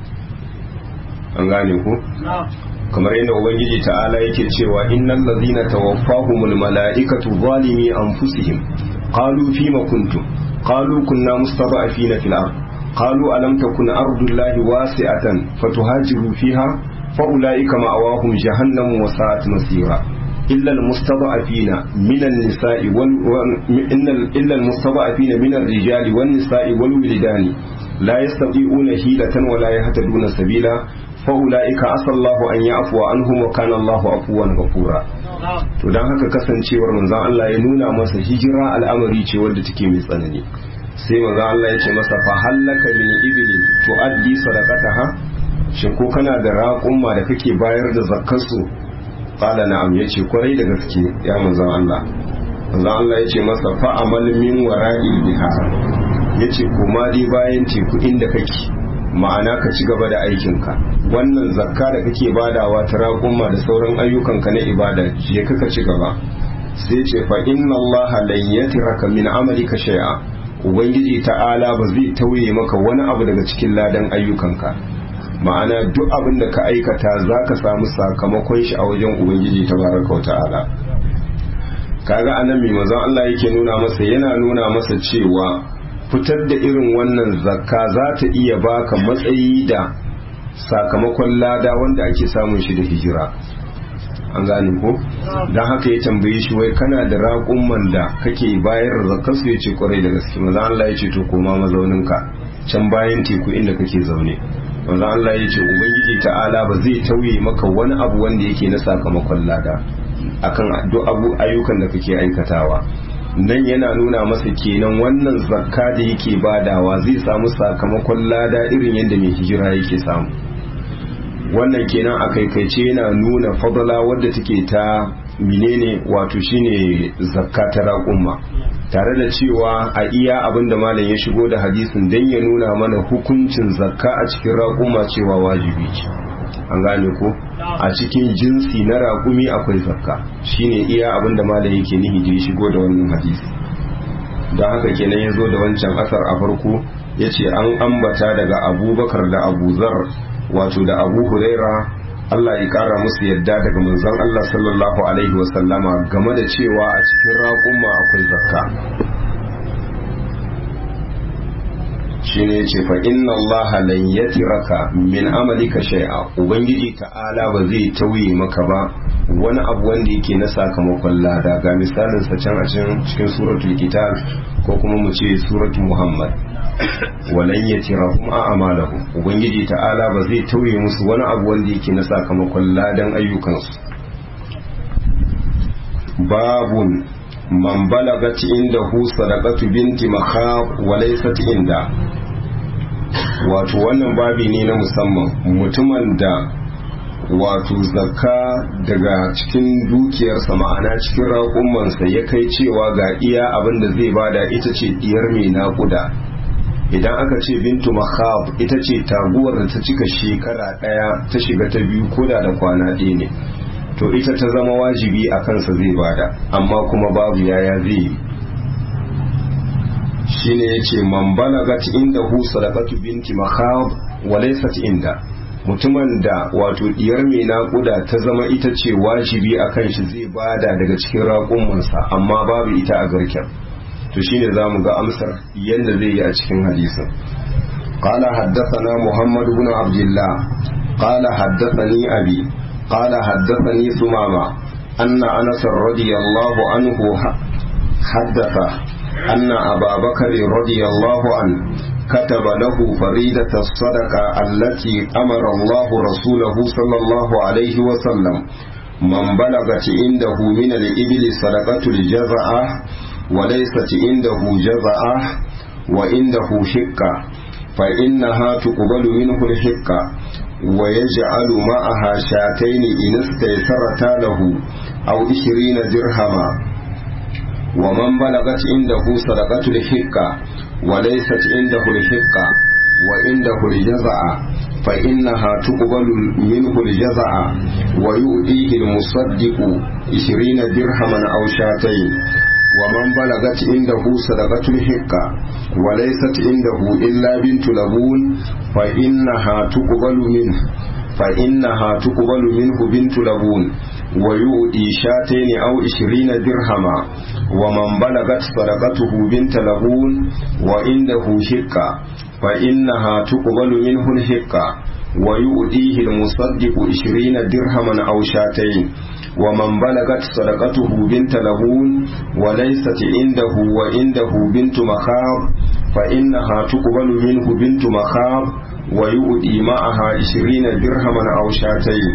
an gane ku kamar yadda ubangiji ta'ala yake cewa innal ladzina tawaffahumul mala'ikatu zalimi anfusihim qalu fima kuntum qalu kunna mustada'afina fil ard qalu alam takun ardullahi wasi'atan fatuhajiru fiha فأولئك مأواهم جهنم وساءت مصيرا إلا المستضعفين من النساء وال... إلا المستضعفين من الرجال والنساء والولدان لا يستطيعون حيلة ولا يهتدون سبيلا فأولئك عسى الله أن يعفو عنهم وكان الله عفوا غفورا to dan haka kasancewar manzon Allah ya nuna masa hijira al'amari ce wadda take mai tsanani sai manzon Allah ya ce masa fa hallaka min ibilin tuaddi sadaqataha shin ko kana da raƙumma da kake bayar da zakkarsu qala na'am yace kwarai da gaske ya manzon Allah manzon Allah yace masa fa amal min wara'il biha yace kuma dai bayan teku inda kake ma'ana ka ci gaba da aikinka wannan zakka da kake badawa ta raƙumma da sauran ayyukanka na ibada je ka ci gaba sai ce fa inna Allah lan yatraka min amalika shay'a ubangiji ta'ala ba zai tauye maka wani abu daga cikin ladan ayyukanka ma'ana duk abin da ka aikata za ka samu sakamakon shi a wajen ubangiji ta baraka wa ta'ala kaga anan mai mazan Allah yake nuna masa yana nuna masa cewa fitar da irin wannan zakka za ta iya baka matsayi da sakamakon lada wanda ake samun shi da hijira an gane ko don haka ya tambaye shi wai kana da raƙumman da kake bayar da zakka su ya ce kwarai da gaske mazan Allah ya ce to koma mazauninka can bayan teku inda kake zaune wanda Allah ya ce ubangiji ta'ala ba zai tauye maka wani abu wanda yake na sakamakon lada akan duk abu ayyukan da kake aikatawa nan yana nuna masa kenan wannan zakka da yake badawa zai samu sakamakon lada irin yadda mai hijira yake samu wannan kenan a kaikaice yana nuna fadala wadda take ta menene wato shine zakka ta raƙumma tare da cewa a iya abin da malam ya shigo da hadisin don ya nuna mana hukuncin zakka a cikin raƙuma cewa wajibi ce an gane ko a cikin jinsi na raƙumi akwai zakka shine iya abin da malam yake nihi da ya shigo da wannan hadisi don haka kenan ya zo da wancan asar a farko ya ce an ambata daga abubakar da abu zar wato da abu huraira Allah ya kara musu yadda daga manzon Allah sallallahu alaihi wasallama game da cewa a cikin raƙumma akwai zakka shine yace fa inna Allah lan yatiraka min amalika shay'a ubangiji ta'ala ba zai tauye maka ba wani abu wanda yake na sakamakon lada ga misalin sa can a cikin suratul kitab ko kuma mu ce suratul muhammad walan yatirahum a'malahum ubangiji ta'ala ba zai tauye musu wani abu wanda yake na sakamakon ladan ayyukansu babun man balagat indahu sadaqatu binti makhab wa laysat inda wato wannan babi ne na musamman mutumin da wato zakka daga cikin dukiyarsa ma'ana cikin raƙumansa ya kai cewa ga iya abin da zai bada ita ce diyar mai naƙuda idan aka ce bintu makhab ita ce taguwar da ta cika shekara ɗaya ta shiga ta biyu koda da kwana ɗaya ne to ita ta zama wajibi a kansa zai bada amma kuma babu yaya zai yi shine yace man balagat inda hu sadaqatu binti makhab wa laysat inda mutumin da wato diyar mai naƙuda ta zama ita ce wajibi a kan shi zai bada daga cikin raƙumansa amma babu ita a garken to shine za mu ga amsar yadda zai yi a cikin hadisin قال حدثنا محمد بن عبد الله قال حدثني أبي قال حدثني ثمامة أن أنس رضي الله عنه حدثه أن أبا بكر رضي الله عنه كتب له فريدة الصدقة التي أمر الله رسوله صلى الله عليه وسلم من بلغت عنده من الإبل صدقة الجزعة وليست عنده جزعة وعنده حكة فإنها تقبل منه الحكة ويجعل معها شاتين إن استيسرتا له أو عشرين درهما ومن بلغت عنده صدقة الحكة وليست عنده الحقة وعنده الجزع فإنها تقبل منه الجزع ويؤديه المصدق عشرين درهما أو شاتين ومن بلغت عنده صدقة الحقة وليست عنده إلا بنت لبون فإنها تقبل منه فإنها تقبل منه بنت لبون ويؤدي شاتين أو عشرين درهما ومن بلغت صدقته بنت لبون وعنده حقة فإنها تقبل منه الحقة ويؤديه المصدق عشرين درهما أو شاتين ومن بلغت صدقته بنت لبون وليست عنده وعنده بنت مخاض فإنها تقبل منه بنت مخاض ويؤدي معها عشرين درهما أو شاتين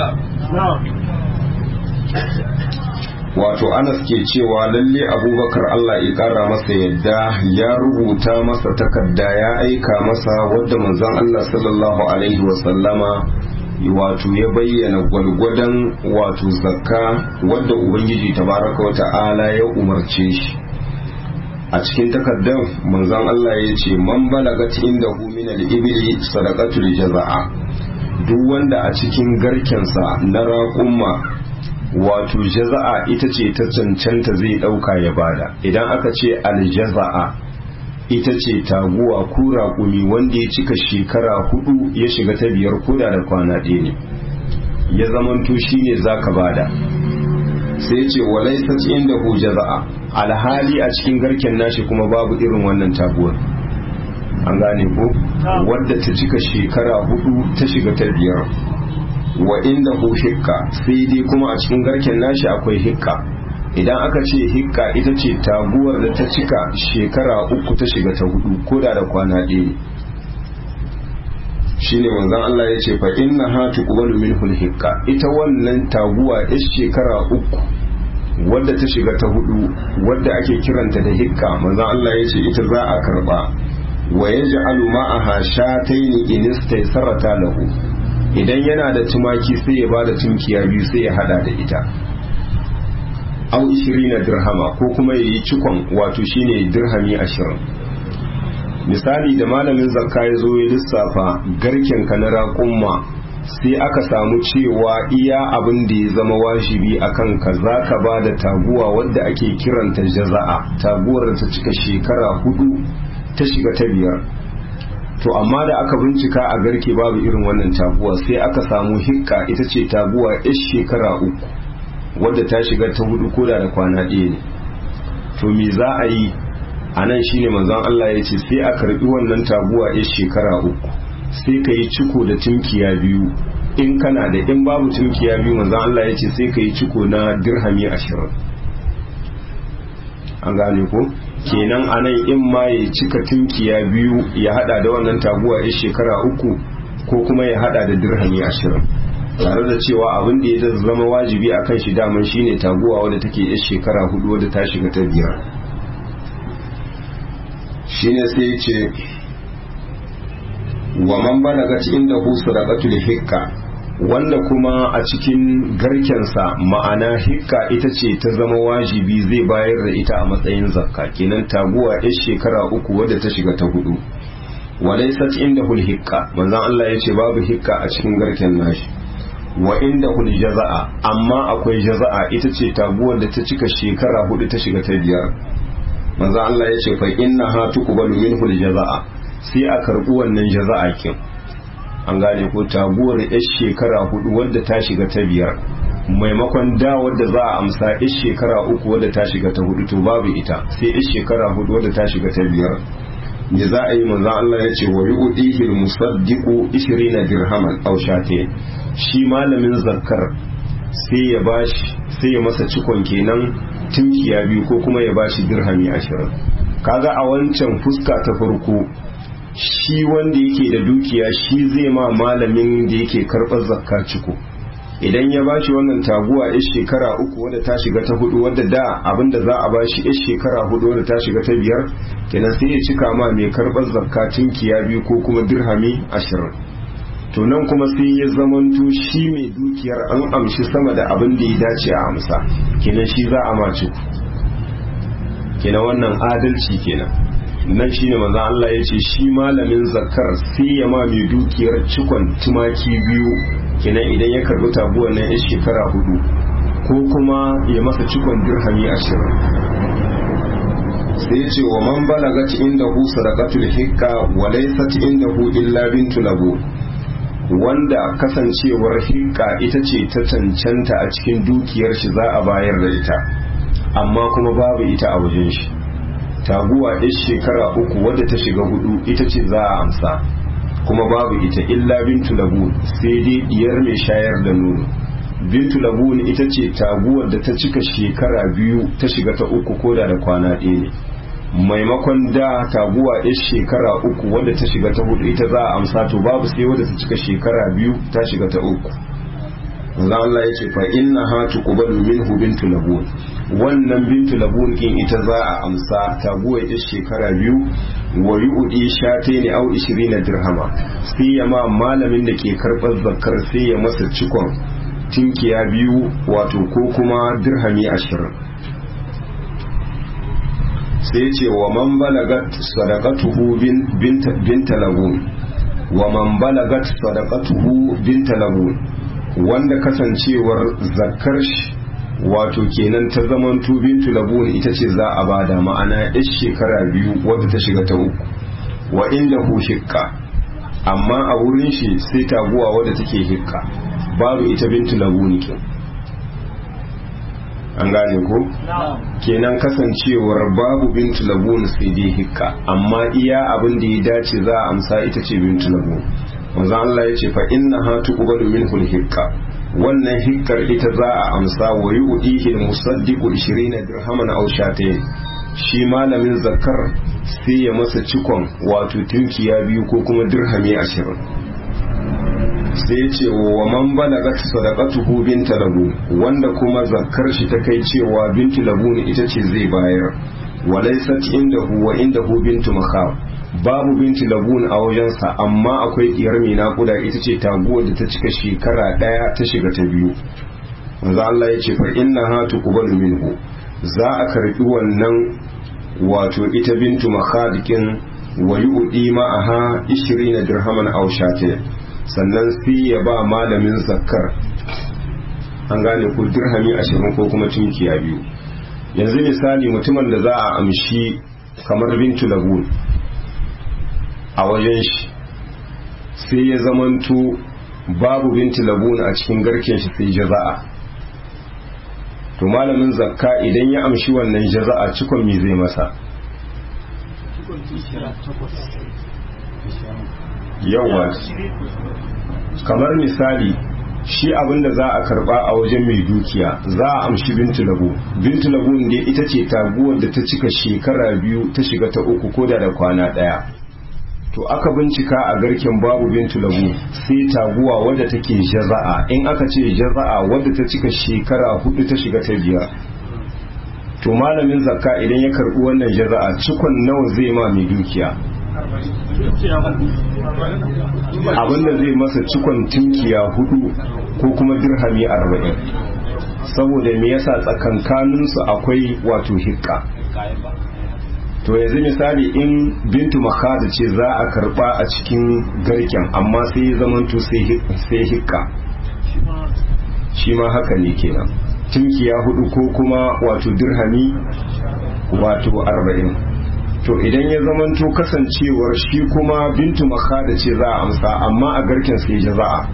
wato anas ke cewa lalle abubakar allah ya kara masa yadda ya rubuta masa takarda ya aika masa wadda manzon allah sallallahu alaihi wasallama wato ya bayyana gwalgwadon wato zakka wadda ubangiji tabaraka wata'ala ya umarce shi a cikin takardar manzon allah ya ce man balagat inda hu min al-ibli sadaqatul jaza'a duk wanda a cikin garkensa na raƙumma wato jaza'a ita ce ta cancanta zai ɗauka ya bada idan aka ce aljaza'a ita ce taguwa ko raƙumi wanda ya cika shekara hudu ya shiga ta biyar koda da kwana ɗaya ne ya zamanto shi ne za ka bada sai ce walai inda hu jaza'a alhali a cikin garken nashi kuma babu irin wannan taguwar an gane ko wadda ta cika shekara hudu ta shiga ta biyar wa inda hu hikka sai dai kuma a cikin garken nashi akwai hikka idan aka ce hikka ita ce taguwar da ta cika shekara uku ta shiga ta hudu ko da da kwana ɗaya shine manzon Allah ya ce fa inna ha tuqbalu minhu hikka ita wannan taguwa ya shekara uku wadda ta shiga ta hudu wadda ake kiranta da hikka manzon Allah ya ce ita za a karba wa yaj'alu ma'aha shataini in istaysarata lahu idan yana da tumaki sai ya bada tunkiya biyu sai ya hada da ita au na dirhama ko kuma yayi cikon wato shine dirhami ashirin misali da malamin zakka ya zo ya lissafa garken ka na raƙumma sai aka samu cewa iya abin da ya zama wajibi a kanka za ka ba da taguwa wadda ake kiranta jaza'a taguwar da ta cika shekara hudu ta shiga ta biyar to amma da aka bincika a garke babu irin wannan taguwa sai aka samu hikka ita ce taguwa yar shekara uku wadda ta shiga ta hudu koda da kwana ɗaya ne to me za a yi a nan shine manzon Allah ya ce sai a karbi wannan taguwa yar shekara uku sai ka yi ciko da tunkiya biyu in kana da in babu tunkiya biyu manzon Allah ya ce sai ka yi ciko na dirhami ashirin an gane ko kenan anan in ma ya cika tunkiya biyu ya hada da wannan taguwa ya shekara uku ko kuma ya hada da dirhami ashirin tare da cewa abin da ya zama wajibi a kan shi daman shine taguwa wadda take ya shekara hudu wadda ta shiga ta biyar shine sai ya ce wa man balagat inda hu sadaqatul hikka wanda kuma a cikin garkensa ma'ana hikka ita ce ta zama wajibi zai bayar da ita a matsayin zakka kenan taguwa ya shekara uku wadda ta shiga ta hudu walaisat inda hul hikka manzon Allah ya ce babu hikka a cikin garken nashi wa inda hul jaza'a amma akwai jaza'a ita ce taguwar da ta cika shekara hudu ta shiga ta biyar manzon Allah ya ce fa inna ha tuqbalu minhu jaza'a sai a karbi wannan jaza'a kin an gane ko taguwar yar shekara hudu wadda ta shiga ta biyar maimakon da wadda za a amsa yar shekara uku wadda ta shiga ta hudu to babu ita sai yar shekara hudu wadda ta shiga ta biyar da za a yi manzan Allah ya ce wa yi udihil musaddiqu 20 dirhaman aw shate shi malamin zakkar sai ya bashi sai ya masa cikon kenan tunkiya biyu ko kuma ya bashi dirhami 20 kaga a wancan fuska ta farko shi wanda yake da dukiya shi zai ma malamin da yake karɓar zakka ciko idan ya bashi wannan taguwa ya shekara uku wadda ta shiga ta hudu wadda da abinda za a bashi ya shekara hudu wadda ta shiga ta biyar kenan sai ya cika ma mai karɓar zakka tunkiya biyu ko kuma dirhami ashirin to nan kuma sai ya zamanto shi mai dukiyar an amshi sama da abin da ya dace a amsa kenan shi za a mace kenan wannan adalci kenan nan shine manzo Allah ya ce shi malamin zakar sai ya ma mai dukiyar cikon tumaki biyu kenan idan ya karbi tabuwan nan ya shekara hudu ko kuma ya masa cikon dirhami ashirin sai ya ce wa man balagat inda hu sadaqatul hikka wa laysat inda hu illa bintu labu wanda kasancewar hikka ita ce ta cancanta a cikin dukiyar shi za a bayar da ita amma kuma babu ita a wajen shi taguwa ɗin shekara uku wadda ta shiga hudu ita ce za a amsa kuma babu ita illa bintu labun sai dai diyar mai shayar da nono bintu labun ita ce taguwar da ta cika shekara biyu ta shiga ta uku koda da kwana ɗaya ne maimakon da taguwa ɗin shekara uku wadda ta shiga ta hudu ita za a amsa to babu sai wadda ta cika shekara biyu ta shiga ta uku manzo Allah ya ce fa inna ha tuqbalu minhu bintu labun wannan bintu labun kin ita za a amsa taguwa ita shekara biyu wa yu'di shatayn aw 20 dirhama sai ya ma malamin da ke karbar zakkar sai ya masa cikon tinkiya biyu wato ko kuma dirhami 20 sai ce wa man balagat sadaqatuhu binta labun wa man balagat sadaqatuhu binta labun wanda kasancewar zakar shi wato kenan ta zaman bintu labun ita ce za a bada ma'ana yar shekara biyu wadda ta shiga ta uku wa inda hu hikka amma a wurin shi sai taguwa wadda take hikka babu ita bintu labun kin an gane ko kenan kasancewar babu bintu labun sai dai hikka amma iya abin da ya dace za a amsa ita ce bintu labun manzo Allah ya ce fa inna ha tuqbalu minhu al-hikka wannan hikkar ita za a amsa wa yu'dihi al-musaddiqu 20 dirhaman aw shatayn shi malamin zakar sai ya masa cikon wato tunkiya biyu ko kuma dirhami 20 sai ya ce wa man balagat sadaqatuhu binta labu wanda kuma zakar shi ta kai cewa bintu labu ita ce zai bayar walaysat indahu wa indahu bintu makhaf babu binti labun a wajensa amma akwai diyar mai nakuda ita ce taguwar da ta cika shekara daya ta shiga ta biyu manzo Allah ya ce fa inna ha tuqbalu minhu za a karbi wannan wato ita bintu makhadikin wa yu'di ma'aha 20 dirhaman aw shate sannan sai ya ba malamin zakkar an gane ko dirhami 20 ko kuma tunkiya biyu yanzu misali mutumin da za a amshi kamar bintu labun a wajen shi sai ya zamanto babu binti labuna a cikin garken shi sai jaza'a to malamin zakka idan ya amshi wannan jaza'a cikon me zai masa yawa kamar misali shi abin da za a karba a wajen mai dukiya za a amshi bintu lagu bintu lagu ne ita ce taguwar da ta cika shekara biyu ta shiga ta uku ko da da kwana daya to aka bincika a garken babu bintu lagu sai taguwa wadda take jaza'a in aka ce jaza'a wadda ta cika shekara hudu ta shiga ta biyar to malamin zakka idan ya karbi wannan jaza'a cikon nawa zai ma mai dukiya abinda zai masa cikon tunkiya hudu ko kuma dirhami arba'in saboda me yasa tsakankaninsu akwai wato hikka to yanzu misali in bintu makada ce za a karba a cikin garken amma sai ya zamanto sai hikka shi ma haka ne kenan tunkiya hudu ko kuma wato dirhami wato arba'in to idan ya zamanto kasancewar shi kuma bintu makada ce za a amsa amma a garken sai jaza'a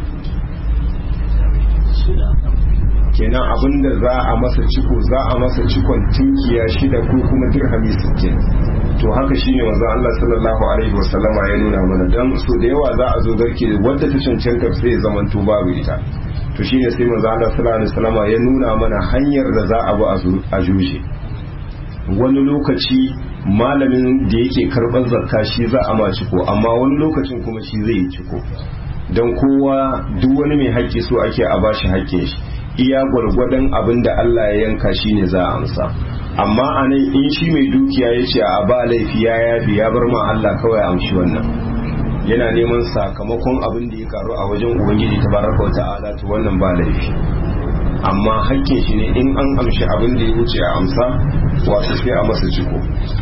kenan abinda za a masa ciko za a masa cikon tunkiya shida ko kuma dirhami sittin to haka shine manzo Allah sallallahu alaihi wasallama ya nuna mana dan so da yawa za a zo garke wadda ta cancanta sai ya zamanto babu ita to shine sai manzo Allah sallallahu alaihi wasallama ya nuna mana hanyar da za a bi a juje wani lokaci malamin da yake karɓar zakka shi za a ma ciko amma wani lokacin kuma shi zai yi ciko don kowa duk wani mai haƙƙi so ake a bashi haƙƙin shi iya gwargwadon abin da Allah ya yanka shi ne za a amsa amma a nan in shi mai dukiya ya ce a ba laifi ya yafi ya bar ma Allah kawai amshi wannan yana neman sakamakon abin da ya karu a wajen ubangiji ta baraka wa ta'ala to wannan ba laifi amma hakkin shi ne in an amshi abin da ya wuce a amsa wato sai a masa ciko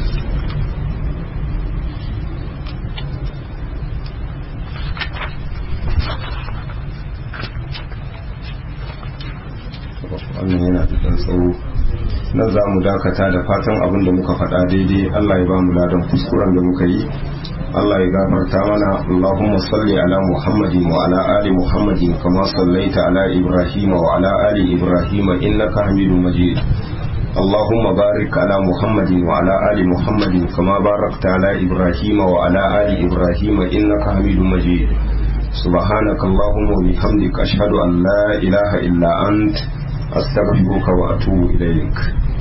wannan yana da ɗan tsawo nan za mu dakata da fatan abin da muka faɗa daidai Allah ya ba mu ladan kuskuren da muka yi Allah ya gafarta mana Allahumma salli ala Muhammadin wa ala ali Muhammadin kama sallaita ala Ibrahim wa ala ali Ibrahim innaka Hamidum Majid اللهم بارك على محمد وعلى آل محمد كما باركت على إبراهيم وعلى آل إبراهيم إنك حميد مجيد سبحانك اللهم وبحمدك أشهد أن لا إله إلا أنت أستغفرك وأتوب إليك